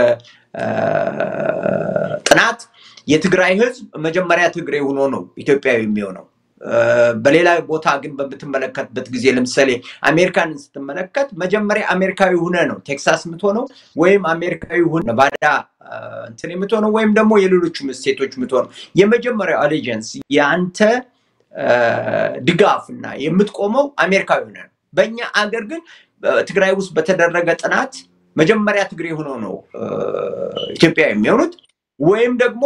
ጥናት የትግራይ ህዝብ መጀመሪያ ትግሬ ሆኖ ነው ኢትዮጵያዊ የሚሆነው። በሌላ ቦታ ግን በምትመለከትበት ጊዜ ለምሳሌ አሜሪካንን ስትመለከት መጀመሪያ አሜሪካዊ ሁነ ነው ቴክሳስ የምትሆነው ወይም አሜሪካዊ ሁነ ነቫዳ እንትን የምትሆነው ወይም ደግሞ የሌሎቹም ስቴቶች የምትሆነው የመጀመሪያው አሌጀንስ የአንተ ድጋፍ እና የምትቆመው አሜሪካዊ ሁነ ነው። በእኛ አገር ግን ትግራይ ውስጥ በተደረገ ጥናት መጀመሪያ ትግሬ ሆኖ ነው ኢትዮጵያ የሚሆኑት ወይም ደግሞ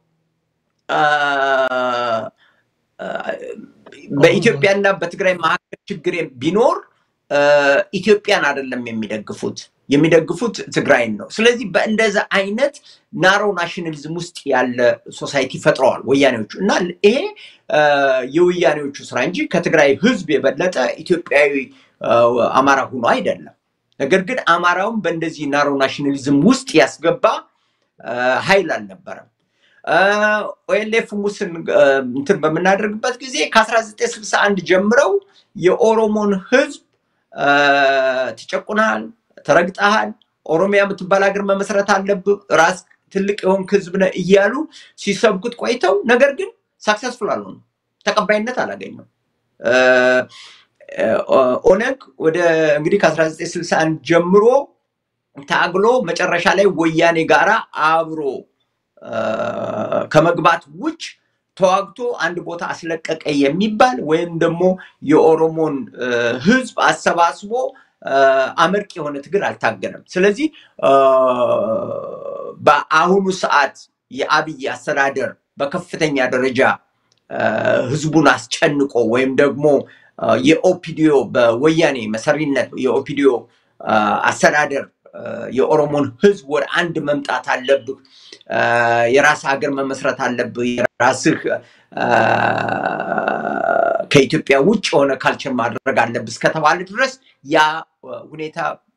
በኢትዮጵያና በትግራይ መካከል ችግር ቢኖር ኢትዮጵያን አይደለም የሚደግፉት የሚደግፉት ትግራይን ነው። ስለዚህ በእንደዛ አይነት ናሮ ናሽናሊዝም ውስጥ ያለ ሶሳይቲ ፈጥረዋል ወያኔዎቹ እና ይሄ የወያኔዎቹ ስራ እንጂ ከትግራይ ህዝብ የበለጠ ኢትዮጵያዊ አማራ ሆኖ አይደለም። ነገር ግን አማራውን በእንደዚህ ናሮ ናሽናሊዝም ውስጥ ያስገባ ኃይል አልነበረም። ኦኤልኤፍ ሙስን እንትን በምናደርግበት ጊዜ ከ1961 ጀምረው የኦሮሞን ህዝብ ትጨቁናል፣ ተረግጠሃል፣ ኦሮሚያ የምትባል ሀገር መመስረት አለብህ፣ ራስ ትልቅ የሆንክ ህዝብ ነህ እያሉ ሲሰብኩት ቆይተው ነገር ግን ሳክሰስፉል አልሆኑ፣ ተቀባይነት አላገኘም። ኦነግ ወደ እንግዲህ ከ1961 ጀምሮ ታግሎ መጨረሻ ላይ ወያኔ ጋራ አብሮ ከመግባት ውጭ ተዋግቶ አንድ ቦታ አስለቀቀ የሚባል ወይም ደግሞ የኦሮሞን ህዝብ አሰባስቦ አመርቂ የሆነ ትግል አልታገለም። ስለዚህ በአሁኑ ሰዓት የአብይ አስተዳደር በከፍተኛ ደረጃ ህዝቡን አስጨንቆ ወይም ደግሞ የኦፒዲዮ በወያኔ መሰሪነት የኦፒዲዮ አስተዳደር የኦሮሞን ህዝብ ወደ አንድ መምጣት አለብህ፣ የራስ ሀገር መመስረት አለብህ፣ የራስህ ከኢትዮጵያ ውጭ የሆነ ካልቸር ማድረግ አለብህ እስከተባለ ድረስ ያ ሁኔታ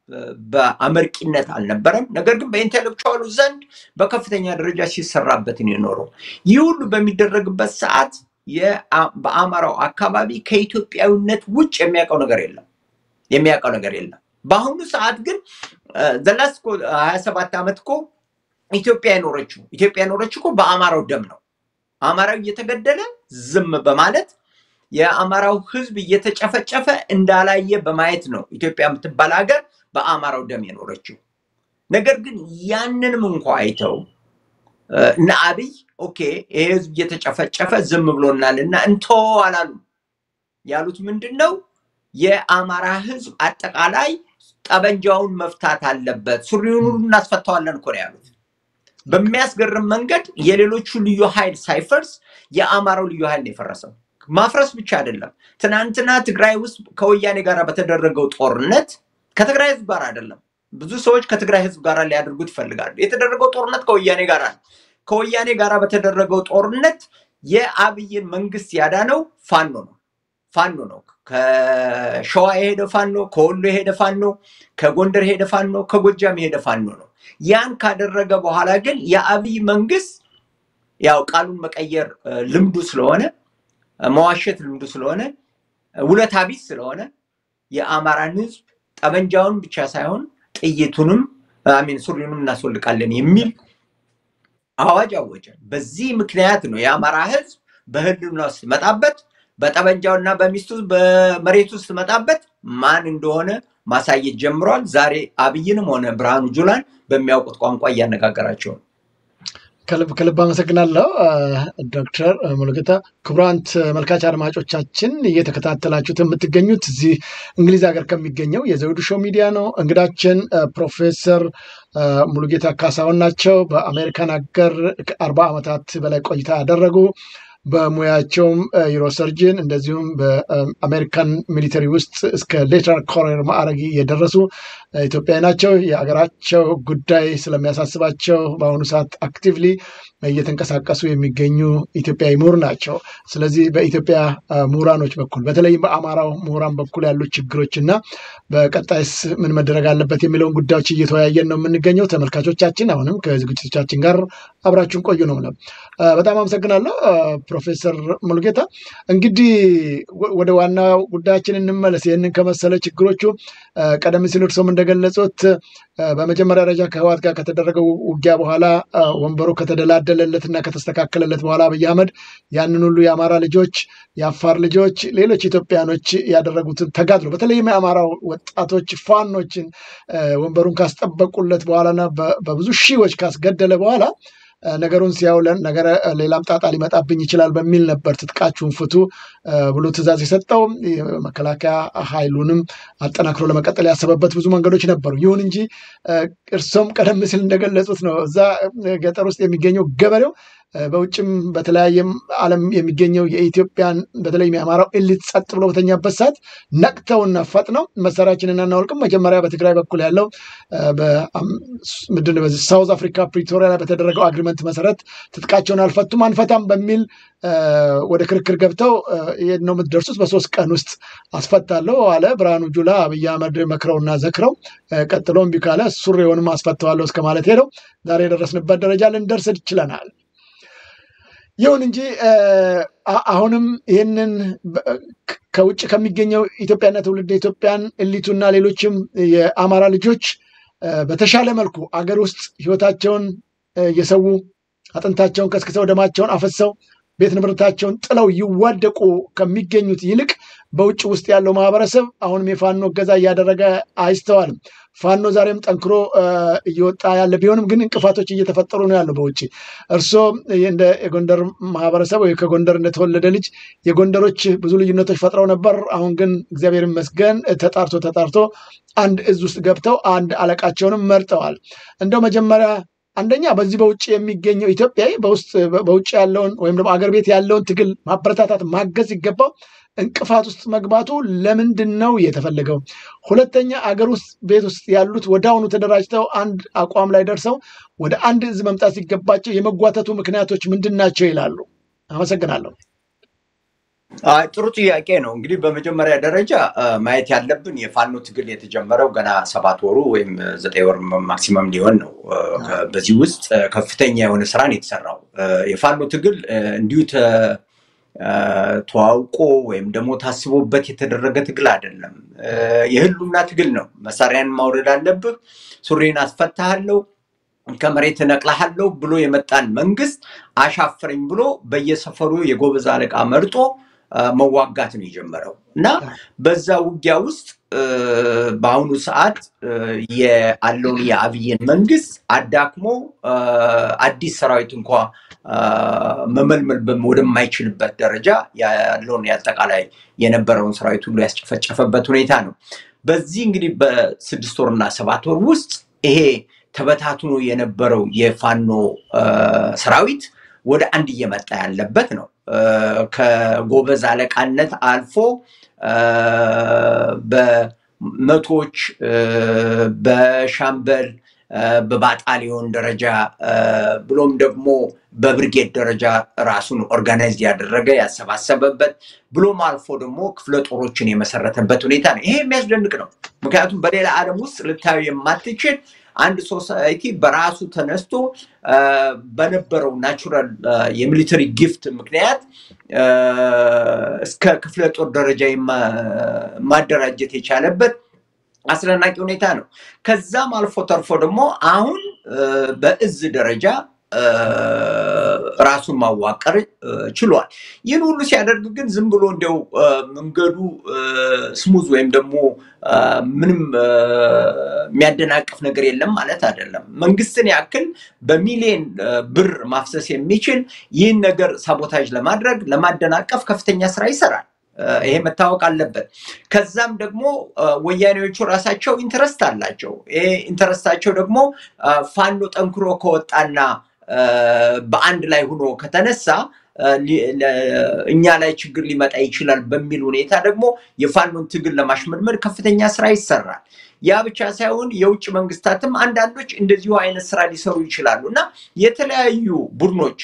በአመርቂነት አልነበረም። ነገር ግን በኢንቴሌክቹዋሉ ዘንድ በከፍተኛ ደረጃ ሲሰራበት ነው የኖረው። ይህ ሁሉ በሚደረግበት ሰዓት በአማራው አካባቢ ከኢትዮጵያዊነት ውጭ የሚያውቀው ነገር የለም የሚያውቀው ነገር የለም። በአሁኑ ሰዓት ግን ዘላስ ሀያ ሰባት ዓመት እኮ ኢትዮጵያ የኖረችው ኢትዮጵያ የኖረችው እኮ በአማራው ደም ነው። አማራው እየተገደለ ዝም በማለት የአማራው ህዝብ እየተጨፈጨፈ እንዳላየ በማየት ነው ኢትዮጵያ የምትባል ሀገር በአማራው ደም የኖረችው። ነገር ግን ያንንም እንኳ አይተው እነ አብይ ኦኬ ይሄ ህዝብ እየተጨፈጨፈ ዝም ብሎናል እና እንቶ አላሉ። ያሉት ምንድን ነው? የአማራ ህዝብ አጠቃላይ ጠበንጃውን መፍታት አለበት፣ ሱሪውን ሁሉ እናስፈታዋለን እኮ ነው ያሉት። በሚያስገርም መንገድ የሌሎቹ ልዩ ኃይል ሳይፈርስ የአማራው ልዩ ኃይል ነው የፈረሰው። ማፍረስ ብቻ አይደለም። ትናንትና ትግራይ ውስጥ ከወያኔ ጋር በተደረገው ጦርነት ከትግራይ ህዝብ ጋር አይደለም። ብዙ ሰዎች ከትግራይ ህዝብ ጋር ሊያደርጉት ይፈልጋሉ። የተደረገው ጦርነት ከወያኔ ጋር ነው። ከወያኔ ጋር በተደረገው ጦርነት የአብይን መንግስት ያዳነው ፋኖ ነው። ፋኖ ነው። ከሸዋ የሄደ ፋኖ፣ ከወሎ የሄደ ፋኖ፣ ከጎንደር የሄደ ፋኖ፣ ከጎጃም የሄደ ፋኖ ነው። ያን ካደረገ በኋላ ግን የአብይ መንግስት ያው ቃሉን መቀየር ልምዱ ስለሆነ መዋሸት ልምዱ ስለሆነ ውለታ ቢስ ስለሆነ የአማራን ህዝብ ጠመንጃውን ብቻ ሳይሆን ጥይቱንም አሚን ሱሪውንም እናስወልቃለን የሚል አዋጅ አወጀ። በዚህ ምክንያት ነው የአማራ ህዝብ በህልውና ውስጥ መጣበት በጠመንጃውና በሚስቱ በመሬቱ ውስጥ መጣበት ማን እንደሆነ ማሳየት ጀምሯል። ዛሬ አብይንም ሆነ ብርሃኑ ጁላን በሚያውቁት ቋንቋ እያነጋገራቸው ነው። ከልብ ከልብ አመሰግናለሁ ዶክተር ሙሉጌታ። ክቡራን ተመልካች አድማጮቻችን እየተከታተላችሁት የምትገኙት እዚህ እንግሊዝ ሀገር ከሚገኘው የዘውዱ ሾው ሚዲያ ነው። እንግዳችን ፕሮፌሰር ሙሉጌታ ካሳሁን ናቸው። በአሜሪካን ሀገር ከአርባ ዓመታት በላይ ቆይታ ያደረጉ በሙያቸውም ዩሮሰርጅን እንደዚሁም በአሜሪካን ሚሊተሪ ውስጥ እስከ ሌተናል ኮሎኔል ማዕረግ የደረሱ ኢትዮጵያዊ ናቸው። የሀገራቸው ጉዳይ ስለሚያሳስባቸው በአሁኑ ሰዓት አክቲቭሊ እየተንቀሳቀሱ የሚገኙ ኢትዮጵያዊ ምሁር ናቸው። ስለዚህ በኢትዮጵያ ምሁራኖች በኩል በተለይም በአማራው ምሁራን በኩል ያሉ ችግሮች እና በቀጣይስ ምን መደረግ አለበት የሚለውን ጉዳዮች እየተወያየን ነው የምንገኘው። ተመልካቾቻችን አሁንም ከዝግጅቶቻችን ጋር አብራችሁን ቆዩ ነው ምለው። በጣም አመሰግናለሁ ፕሮፌሰር ሙሉጌታ። እንግዲህ ወደ ዋና ጉዳያችን እንመለስ። ይህንን ከመሰለ ችግሮቹ ቀደም ሲል እርሶም እንደገለጹት በመጀመሪያ ደረጃ ከህወሓት ጋር ከተደረገው ውጊያ በኋላ ወንበሩ ከተደላደለለት እና ከተስተካከለለት በኋላ አብይ አህመድ ያንን ሁሉ የአማራ ልጆች፣ የአፋር ልጆች፣ ሌሎች ኢትዮጵያኖች ያደረጉትን ተጋድሎ በተለይም የአማራው ወጣቶች ፋኖችን ወንበሩን ካስጠበቁለት በኋላና በብዙ ሺዎች ካስገደለ በኋላ ነገሩን ሲያውለን ነገረ ሌላም ጣጣ ሊመጣብኝ ይችላል በሚል ነበር ትጥቃችሁን ፍቱ ብሎ ትዕዛዝ የሰጠው። መከላከያ ኃይሉንም አጠናክሮ ለመቀጠል ያሰበበት ብዙ መንገዶች ነበሩ። ይሁን እንጂ እርሶም ቀደም ሲል እንደገለጹት ነው እዛ ገጠር ውስጥ የሚገኘው ገበሬው በውጭም በተለያየም ዓለም የሚገኘው የኢትዮጵያን በተለይም የአማራው ኤሊት ጸጥ ብሎ በተኛበት ሰዓት ነቅተውና ፈጥነው መሳሪያችንን አናወልቅም። መጀመሪያ በትግራይ በኩል ያለው ምንድን ነው በዚህ ሳውዝ አፍሪካ ፕሪቶሪያ ላይ በተደረገው አግሪመንት መሰረት ትጥቃቸውን አልፈቱም አንፈታም በሚል ወደ ክርክር ገብተው ይሄን ነው የምትደርሱት በሶስት ቀን ውስጥ አስፈታለሁ አለ ብርሃኑ ጁላ። አብይ አህመድ መክረውና ዘክረው ቀጥሎ እምቢ ካለ ሱሪውንም አስፈተዋለሁ እስከ ማለት ሄደው ዛሬ የደረስንበት ደረጃ ልንደርስ ችለናል። ይሁን እንጂ አሁንም ይህንን ከውጭ ከሚገኘው ኢትዮጵያና ትውልድ ኢትዮጵያን እሊቱና ሌሎችም የአማራ ልጆች በተሻለ መልኩ አገር ውስጥ ህይወታቸውን እየሰዉ አጥንታቸውን ከስክሰው ደማቸውን አፈሰው ቤት ንብረታቸውን ጥለው ይዋደቁ ከሚገኙት ይልቅ በውጭ ውስጥ ያለው ማህበረሰብ አሁንም የፋኖ እገዛ እያደረገ አይስተዋልም። ፋኖ ዛሬም ጠንክሮ እየወጣ ያለ ቢሆንም ግን እንቅፋቶች እየተፈጠሩ ነው ያለው በውጭ። እርስዎ እንደ የጎንደር ማህበረሰብ ወይ ከጎንደር እንደተወለደ ልጅ የጎንደሮች ብዙ ልዩነቶች ፈጥረው ነበር። አሁን ግን እግዚአብሔር ይመስገን ተጣርቶ ተጣርቶ አንድ እዝ ውስጥ ገብተው አንድ አለቃቸውንም መርጠዋል። እንደው መጀመሪያ አንደኛ በዚህ በውጭ የሚገኘው ኢትዮጵያዊ በውስጥ በውጭ ያለውን ወይም ደግሞ አገር ቤት ያለውን ትግል ማበረታታት ማገዝ ሲገባው እንቅፋት ውስጥ መግባቱ ለምንድን ነው የተፈለገው? ሁለተኛ አገር ውስጥ ቤት ውስጥ ያሉት ወደ አሁኑ ተደራጅተው አንድ አቋም ላይ ደርሰው ወደ አንድ እዝ መምጣት ሲገባቸው የመጓተቱ ምክንያቶች ምንድን ናቸው ይላሉ? አመሰግናለሁ። ጥሩ ጥያቄ ነው። እንግዲህ በመጀመሪያ ደረጃ ማየት ያለብን የፋኖ ትግል የተጀመረው ገና ሰባት ወሩ ወይም ዘጠኝ ወር ማክሲመም ሊሆን ነው። በዚህ ውስጥ ከፍተኛ የሆነ ስራን የተሰራው የፋኖ ትግል እንዲሁ ተዋውቆ ወይም ደግሞ ታስቦበት የተደረገ ትግል አይደለም። የህሉና ትግል ነው። መሳሪያን ማውረድ አለብህ፣ ሱሪን አስፈታሃለሁ፣ ከመሬት እነቅልሃለሁ ብሎ የመጣን መንግስት አሻፍረኝ ብሎ በየሰፈሩ የጎበዝ አለቃ መርጦ መዋጋት ነው የጀመረው እና በዛ ውጊያ ውስጥ በአሁኑ ሰዓት ያለውን የአብይን መንግስት አዳክሞ አዲስ ሰራዊት እንኳ መመልመል ወደማይችልበት ደረጃ ያለውን የአጠቃላይ የነበረውን ሰራዊት ሁሉ ያስጨፈጨፈበት ሁኔታ ነው። በዚህ እንግዲህ በስድስት ወርና ሰባት ወር ውስጥ ይሄ ተበታትኖ የነበረው የፋኖ ሰራዊት ወደ አንድ እየመጣ ያለበት ነው። ከጎበዝ አለቃነት አልፎ በመቶዎች በሻምበል በባጣሊዮን ደረጃ ብሎም ደግሞ በብርጌድ ደረጃ ራሱን ኦርጋናይዝ ያደረገ ያሰባሰበበት ብሎም አልፎ ደግሞ ክፍለ ጦሮችን የመሰረተበት ሁኔታ ነው። ይሄ የሚያስደንቅ ነው። ምክንያቱም በሌላ ዓለም ውስጥ ልታዩ የማትችል አንድ ሶሳይቲ በራሱ ተነስቶ በነበረው ናቹራል የሚሊተሪ ጊፍት ምክንያት እስከ ክፍለ ጦር ደረጃ ማደራጀት የቻለበት አስደናቂ ሁኔታ ነው። ከዛም አልፎ ተርፎ ደግሞ አሁን በእዝ ደረጃ ራሱን ማዋቀር ችሏል። ይህን ሁሉ ሲያደርግ ግን ዝም ብሎ እንዲያው መንገዱ ስሙዝ ወይም ደግሞ ምንም የሚያደናቅፍ ነገር የለም ማለት አይደለም። መንግስትን ያክል በሚሊዮን ብር ማፍሰስ የሚችል ይህን ነገር ሳቦታጅ ለማድረግ ለማደናቀፍ ከፍተኛ ስራ ይሰራል። ይሄ መታወቅ አለበት። ከዛም ደግሞ ወያኔዎቹ ራሳቸው ኢንተረስት አላቸው። ይሄ ኢንተረስታቸው ደግሞ ፋኖ ጠንክሮ ከወጣና በአንድ ላይ ሆኖ ከተነሳ እኛ ላይ ችግር ሊመጣ ይችላል በሚል ሁኔታ ደግሞ የፋኖን ትግል ለማሽመድመድ ከፍተኛ ስራ ይሰራል። ያ ብቻ ሳይሆን የውጭ መንግስታትም አንዳንዶች እንደዚሁ አይነት ስራ ሊሰሩ ይችላሉ እና የተለያዩ ቡድኖች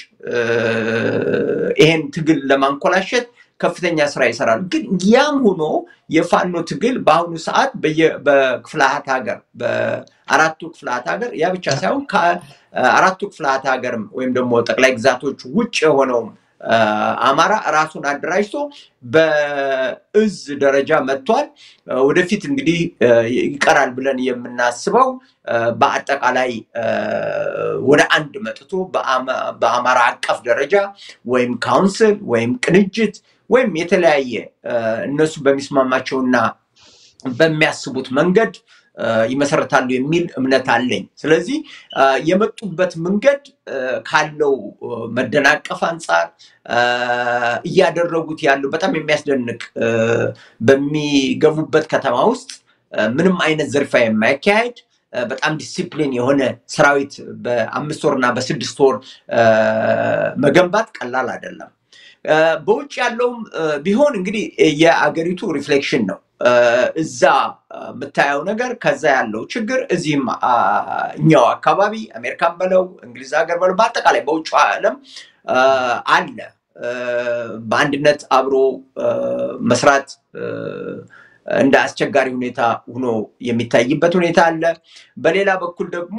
ይሄን ትግል ለማንኮላሸት ከፍተኛ ስራ ይሰራሉ። ግን ያም ሆኖ የፋኖ ትግል በአሁኑ ሰዓት በክፍላት ሀገር በአራቱ ክፍላት ሀገር ያ ብቻ ሳይሆን ከአራቱ ክፍላት ሀገርም ወይም ደግሞ ጠቅላይ ግዛቶች ውጭ የሆነውም አማራ ራሱን አደራጅቶ በእዝ ደረጃ መጥቷል። ወደፊት እንግዲህ ይቀራል ብለን የምናስበው በአጠቃላይ ወደ አንድ መጥቶ በአማራ አቀፍ ደረጃ ወይም ካውንስል ወይም ቅንጅት ወይም የተለያየ እነሱ በሚስማማቸውና በሚያስቡት መንገድ ይመሰረታሉ የሚል እምነት አለኝ። ስለዚህ የመጡበት መንገድ ካለው መደናቀፍ አንጻር እያደረጉት ያለው በጣም የሚያስደንቅ በሚገቡበት ከተማ ውስጥ ምንም አይነት ዘርፋ የማያካሄድ በጣም ዲሲፕሊን የሆነ ሰራዊት በአምስት ወር እና በስድስት ወር መገንባት ቀላል አይደለም። በውጭ ያለውም ቢሆን እንግዲህ የአገሪቱ ሪፍሌክሽን ነው። እዛ የምታየው ነገር ከዛ ያለው ችግር እዚህም እኛው አካባቢ አሜሪካን በለው እንግሊዝ ሀገር በለው በአጠቃላይ በውጭ ዓለም አለ። በአንድነት አብሮ መስራት እንደ አስቸጋሪ ሁኔታ ሆኖ የሚታይበት ሁኔታ አለ። በሌላ በኩል ደግሞ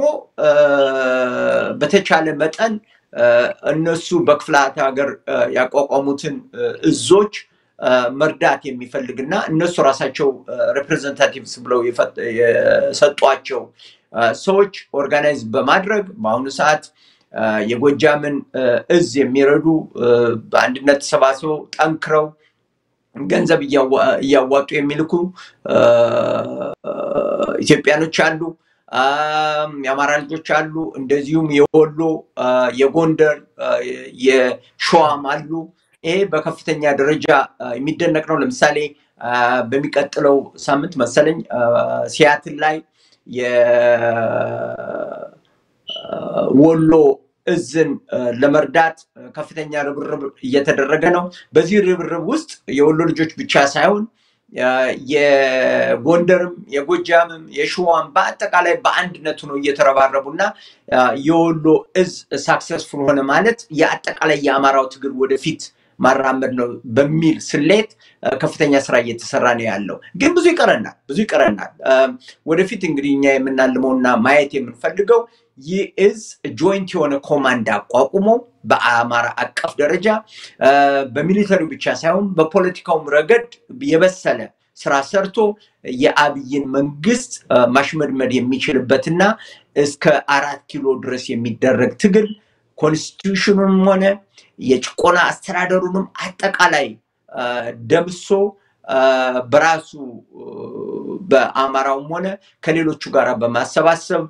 በተቻለ መጠን እነሱ በክፍላት ሀገር ያቋቋሙትን እዞች መርዳት የሚፈልግና እነሱ ራሳቸው ሪፕሬዘንታቲቭስ ብለው የሰጧቸው ሰዎች ኦርጋናይዝ በማድረግ በአሁኑ ሰዓት የጎጃምን እዝ የሚረዱ በአንድነት ተሰባስበው ጠንክረው ገንዘብ እያዋጡ የሚልኩ ኢትዮጵያኖች አሉ። የአማራ ልጆች አሉ። እንደዚሁም የወሎ፣ የጎንደር፣ የሸዋም አሉ። ይሄ በከፍተኛ ደረጃ የሚደነቅ ነው። ለምሳሌ በሚቀጥለው ሳምንት መሰለኝ ሲያትል ላይ የወሎ እዝን ለመርዳት ከፍተኛ ርብርብ እየተደረገ ነው። በዚህ ርብርብ ውስጥ የወሎ ልጆች ብቻ ሳይሆን የጎንደርም የጎጃምም የሸዋም በአጠቃላይ በአንድነቱ ነው እየተረባረቡ እና የወሎ እዝ ሳክሰስፉል ሆነ ማለት የአጠቃላይ የአማራው ትግል ወደፊት ማራመድ ነው በሚል ስሌት ከፍተኛ ስራ እየተሰራ ነው ያለው። ግን ብዙ ይቀረናል፣ ብዙ ይቀረናል። ወደፊት እንግዲህ እኛ የምናልመውና ማየት የምንፈልገው ይህ እዝ ጆይንት የሆነ ኮማንድ አቋቁሞ በአማራ አቀፍ ደረጃ በሚሊተሪው ብቻ ሳይሆን በፖለቲካውም ረገድ የበሰለ ስራ ሰርቶ የአብይን መንግስት ማሽመድመድ የሚችልበትና እስከ አራት ኪሎ ድረስ የሚደረግ ትግል ኮንስቲቱሽኑንም ሆነ የጭቆና አስተዳደሩንም አጠቃላይ ደምሶ በራሱ በአማራውም ሆነ ከሌሎቹ ጋር በማሰባሰብ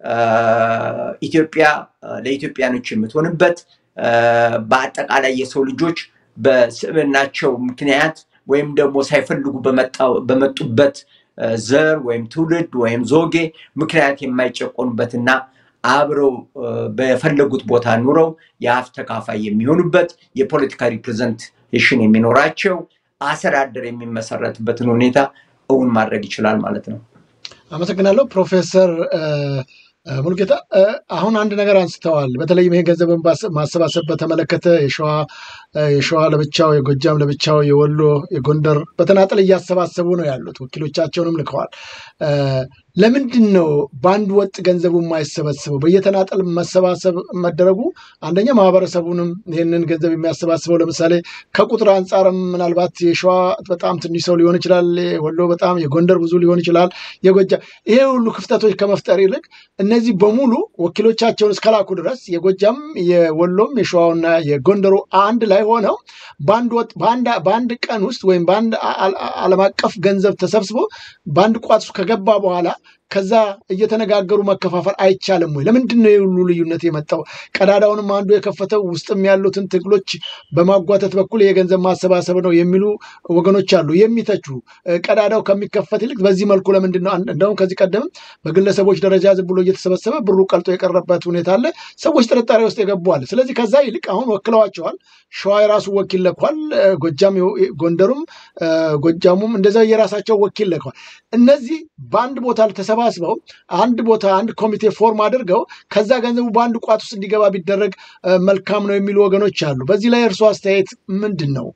ኢትዮጵያ ለኢትዮጵያኖች የምትሆንበት በአጠቃላይ የሰው ልጆች በስዕብናቸው ምክንያት ወይም ደግሞ ሳይፈልጉ በመጡበት ዘር ወይም ትውልድ ወይም ዞጌ ምክንያት የማይጨቆኑበትና አብረው በፈለጉት ቦታ ኑረው የሀብት ተካፋይ የሚሆኑበት የፖለቲካ ሪፕሬዘንቴሽን የሚኖራቸው አስተዳደር የሚመሰረትበትን ሁኔታ እውን ማድረግ ይችላል ማለት ነው። አመሰግናለሁ ፕሮፌሰር ሙልጌታ። አሁን አንድ ነገር አንስተዋል። በተለይም ይሄ ገንዘብን ማሰባሰብ በተመለከተ የሸዋ የሸዋ ለብቻው፣ የጎጃም ለብቻው፣ የወሎ፣ የጎንደር በተናጠል እያሰባሰቡ ነው ያሉት። ወኪሎቻቸውንም ልከዋል። ለምንድን ነው በአንድ ወጥ ገንዘቡ የማይሰበስበው? በየተናጠል መሰባሰብ መደረጉ አንደኛ ማህበረሰቡንም ይህንን ገንዘብ የሚያሰባስበው ለምሳሌ ከቁጥር አንጻርም ምናልባት የሸዋ በጣም ትንሽ ሰው ሊሆን ይችላል፣ ወሎ በጣም የጎንደር ብዙ ሊሆን ይችላል፣ የጎጃም ይሄ ሁሉ ክፍተቶች ከመፍጠር ይልቅ እነዚህ በሙሉ ወኪሎቻቸውን እስከላኩ ድረስ የጎጃም የወሎም የሸዋውና የጎንደሩ አንድ ላይ ሆነው በአንድ ወጥ በአንድ ቀን ውስጥ ወይም በአንድ ዓለም አቀፍ ገንዘብ ተሰብስቦ በአንድ ቋት ከገባ በኋላ ከዛ እየተነጋገሩ መከፋፈል አይቻልም ወይ? ለምንድን ነው የሁሉ ልዩነት የመጣው? ቀዳዳውንም አንዱ የከፈተው ውስጥም ያሉትን ትግሎች በማጓተት በኩል የገንዘብ ማሰባሰብ ነው የሚሉ ወገኖች አሉ፣ የሚተቹ ቀዳዳው ከሚከፈት ይልቅ በዚህ መልኩ ለምንድን ነው? እንደውም ከዚህ ቀደምም በግለሰቦች ደረጃ ዝም ብሎ እየተሰበሰበ ብሩ ቀልጦ የቀረበት ሁኔታ አለ። ሰዎች ጥርጣሬ ውስጥ የገቡዋል። ስለዚህ ከዛ ይልቅ አሁን ወክለዋቸዋል። ሸዋ የራሱ ወኪል ለኳል። ጎጃም፣ ጎንደሩም ጎጃሙም እንደዛ የራሳቸው ወኪል ለኳል። እነዚህ በአንድ ቦታ ተሰባስበው አንድ ቦታ አንድ ኮሚቴ ፎርም አድርገው ከዛ ገንዘቡ በአንድ ቋት ውስጥ እንዲገባ ቢደረግ መልካም ነው የሚሉ ወገኖች አሉ። በዚህ ላይ እርሱ አስተያየት ምንድን ነው?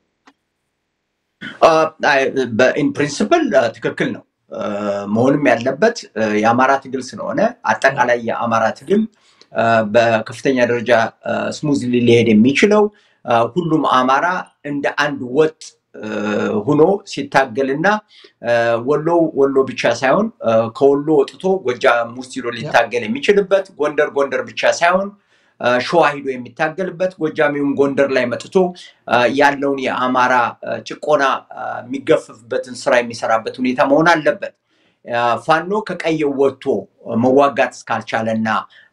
ኢን ፕሪንስፕል ትክክል ነው። መሆንም ያለበት የአማራ ትግል ስለሆነ አጠቃላይ የአማራ ትግል በከፍተኛ ደረጃ ስሙዝ ሊሄድ የሚችለው ሁሉም አማራ እንደ አንድ ወጥ ሁኖ ሲታገልና ወሎ ወሎ ብቻ ሳይሆን ከወሎ ወጥቶ ጎጃም ውስጥ ሂዶ ሊታገል የሚችልበት ጎንደር ጎንደር ብቻ ሳይሆን ሸዋ ሂዶ የሚታገልበት ጎጃሚውም ጎንደር ላይ መጥቶ ያለውን የአማራ ጭቆና የሚገፍፍበትን ስራ የሚሰራበት ሁኔታ መሆን አለበት። ፋኖ ከቀየው ወጥቶ መዋጋት እስካልቻለና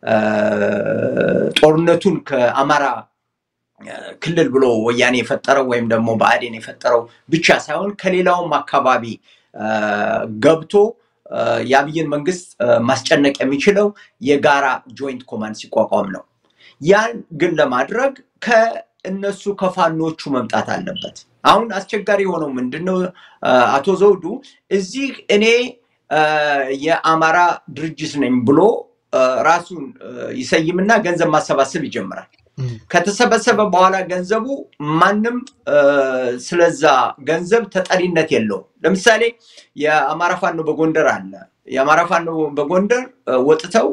ጦርነቱን ከአማራ ክልል ብሎ ወያኔ የፈጠረው ወይም ደግሞ ብአዴን የፈጠረው ብቻ ሳይሆን ከሌላውም አካባቢ ገብቶ የአብይን መንግስት ማስጨነቅ የሚችለው የጋራ ጆይንት ኮማንድ ሲቋቋም ነው። ያን ግን ለማድረግ ከእነሱ ከፋኖቹ መምጣት አለበት። አሁን አስቸጋሪ የሆነው ምንድን ነው? አቶ ዘውዱ እዚህ እኔ የአማራ ድርጅት ነኝ ብሎ ራሱን ይሰይምና ገንዘብ ማሰባሰብ ይጀምራል። ከተሰበሰበ በኋላ ገንዘቡ ማንም ስለዛ ገንዘብ ተጠሪነት የለውም። ለምሳሌ የአማራ ፋኖ በጎንደር አለ። የአማራ ፋኖ በጎንደር ወጥተው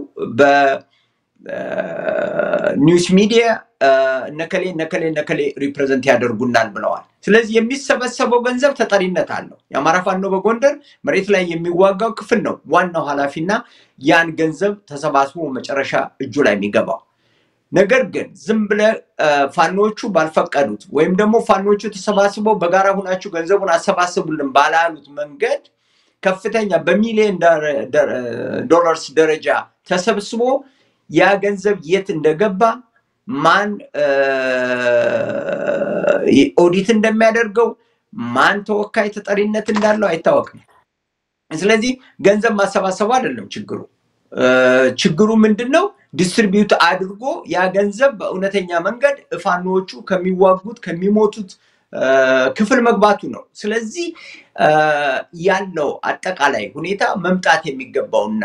በኒውስ ሚዲያ ነከሌ ነከሌ ነከሌ ሪፕሬዘንት ያደርጉናል ብለዋል። ስለዚህ የሚሰበሰበው ገንዘብ ተጠሪነት አለው። የአማራ ፋኖ በጎንደር መሬት ላይ የሚዋጋው ክፍል ነው ዋናው ኃላፊና ያን ገንዘብ ተሰባስቦ መጨረሻ እጁ ላይ የሚገባው ነገር ግን ዝም ብለህ ፋኖቹ ባልፈቀዱት ወይም ደግሞ ፋኖቹ ተሰባስበው በጋራ ሁናችሁ ገንዘቡን አሰባስቡልን ባላሉት መንገድ ከፍተኛ በሚሊዮን ዶላርስ ደረጃ ተሰብስቦ ያ ገንዘብ የት እንደገባ ማን ኦዲት እንደሚያደርገው ማን ተወካይ ተጠሪነት እንዳለው አይታወቅም። ስለዚህ ገንዘብ ማሰባሰቡ አይደለም ችግሩ። ችግሩ ምንድን ነው? ዲስትሪቢዩት አድርጎ ያ ገንዘብ በእውነተኛ መንገድ ፋኖዎቹ ከሚዋጉት ከሚሞቱት ክፍል መግባቱ ነው። ስለዚህ ያለው አጠቃላይ ሁኔታ መምጣት የሚገባውና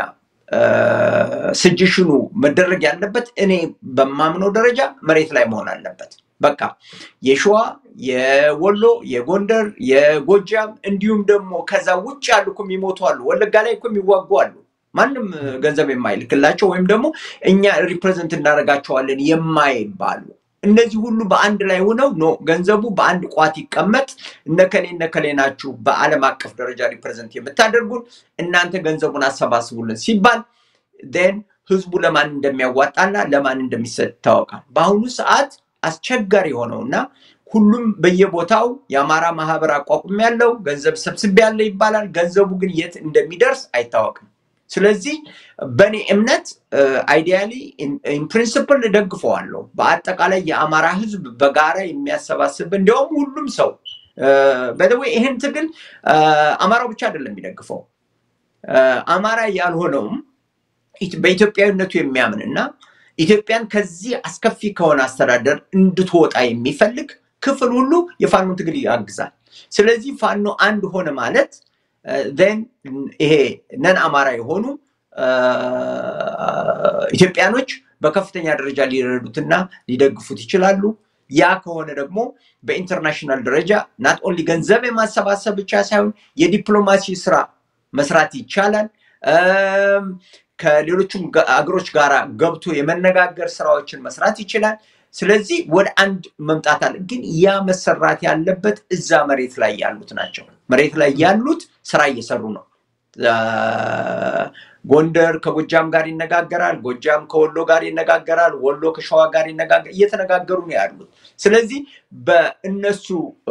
ስጅሽኑ መደረግ ያለበት እኔ በማምነው ደረጃ መሬት ላይ መሆን አለበት። በቃ የሸዋ፣ የወሎ፣ የጎንደር፣ የጎጃም እንዲሁም ደግሞ ከዛ ውጭ ያሉ እኮ የሚሞቱ አሉ። ወለጋ ላይ እኮ የሚዋጉ አሉ። ማንም ገንዘብ የማይልክላቸው ወይም ደግሞ እኛ ሪፕሬዘንት እናደርጋቸዋለን የማይባሉ እነዚህ ሁሉ በአንድ ላይ ሆነው ኖ ገንዘቡ በአንድ ቋት ይቀመጥ፣ እነከሌ እነከሌ ናችሁ በዓለም አቀፍ ደረጃ ሪፕሬዘንት የምታደርጉን እናንተ ገንዘቡን አሰባስቡልን ሲባል ን ህዝቡ ለማን እንደሚያዋጣና ለማን እንደሚሰጥ ይታወቃል። በአሁኑ ሰዓት አስቸጋሪ የሆነውና ሁሉም በየቦታው የአማራ ማህበር አቋቁም ያለው ገንዘብ ሰብስቤ ያለ ይባላል። ገንዘቡ ግን የት እንደሚደርስ አይታወቅም። ስለዚህ በእኔ እምነት አይዲያሊ ኢንፕሪንስፕል እደግፈዋለሁ። በአጠቃላይ የአማራ ህዝብ በጋራ የሚያሰባስብ እንዲያውም ሁሉም ሰው በደዌ ይህን ትግል አማራው ብቻ አይደለም የሚደግፈው አማራ ያልሆነውም በኢትዮጵያዊነቱ የሚያምን እና ኢትዮጵያን ከዚህ አስከፊ ከሆነ አስተዳደር እንድትወጣ የሚፈልግ ክፍል ሁሉ የፋኖ ትግል ያግዛል። ስለዚህ ፋኖ አንድ ሆነ ማለት ን ይሄ ነን አማራ የሆኑ ኢትዮጵያኖች በከፍተኛ ደረጃ ሊረዱትና ሊደግፉት ይችላሉ። ያ ከሆነ ደግሞ በኢንተርናሽናል ደረጃ ናት ኦንሊ ገንዘብ የማሰባሰብ ብቻ ሳይሆን የዲፕሎማሲ ስራ መስራት ይቻላል። ከሌሎችም አገሮች ጋር ገብቶ የመነጋገር ስራዎችን መስራት ይችላል። ስለዚህ ወደ አንድ መምጣት አለ። ግን ያ መሰራት ያለበት እዛ መሬት ላይ ያሉት ናቸው። መሬት ላይ ያሉት ስራ እየሰሩ ነው። ጎንደር ከጎጃም ጋር ይነጋገራል። ጎጃም ከወሎ ጋር ይነጋገራል። ወሎ ከሸዋ ጋር እየተነጋገሩ ነው ያሉት። ስለዚህ በእነሱ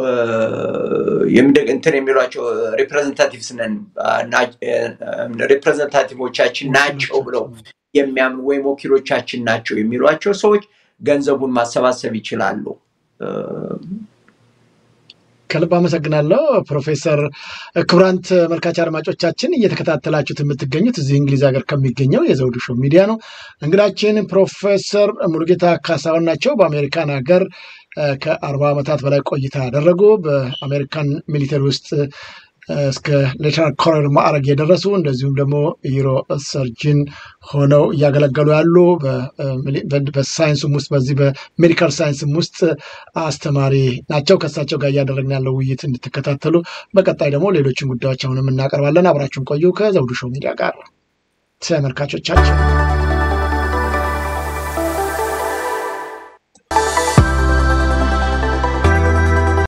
እንትን የሚሏቸው ሪፕሬዘንታቲቭስ ነን ሪፕሬዘንታቲቮቻችን ናቸው ብለው የሚያምኑ ወይም ወኪሎቻችን ናቸው የሚሏቸው ሰዎች ገንዘቡን ማሰባሰብ ይችላሉ። ከልብ አመሰግናለሁ ፕሮፌሰር። ክቡራን ተመልካች አድማጮቻችን እየተከታተላችሁት የምትገኙት እዚህ እንግሊዝ ሀገር ከሚገኘው የዘውዱ ሾው ሚዲያ ነው። እንግዳችን ፕሮፌሰር ሙሉጌታ ካሳሁን ናቸው። በአሜሪካን ሀገር ከአርባ ዓመታት በላይ ቆይታ ያደረጉ በአሜሪካን ሚሊተሪ ውስጥ እስከ ሌተናል ኮሎኔል ማዕረግ የደረሱ እንደዚሁም ደግሞ ዩሮ ሰርጅን ሆነው እያገለገሉ ያሉ በሳይንሱም ውስጥ በዚህ በሜዲካል ሳይንስም ውስጥ አስተማሪ ናቸው። ከእሳቸው ጋር እያደረግን ያለው ውይይት እንድትከታተሉ በቀጣይ ደግሞ ሌሎችን ጉዳዮች አሁንም እናቀርባለን። አብራችሁን ቆዩ። ከዘውዱ ሾው ሚዲያ ጋር ተመልካቾቻችን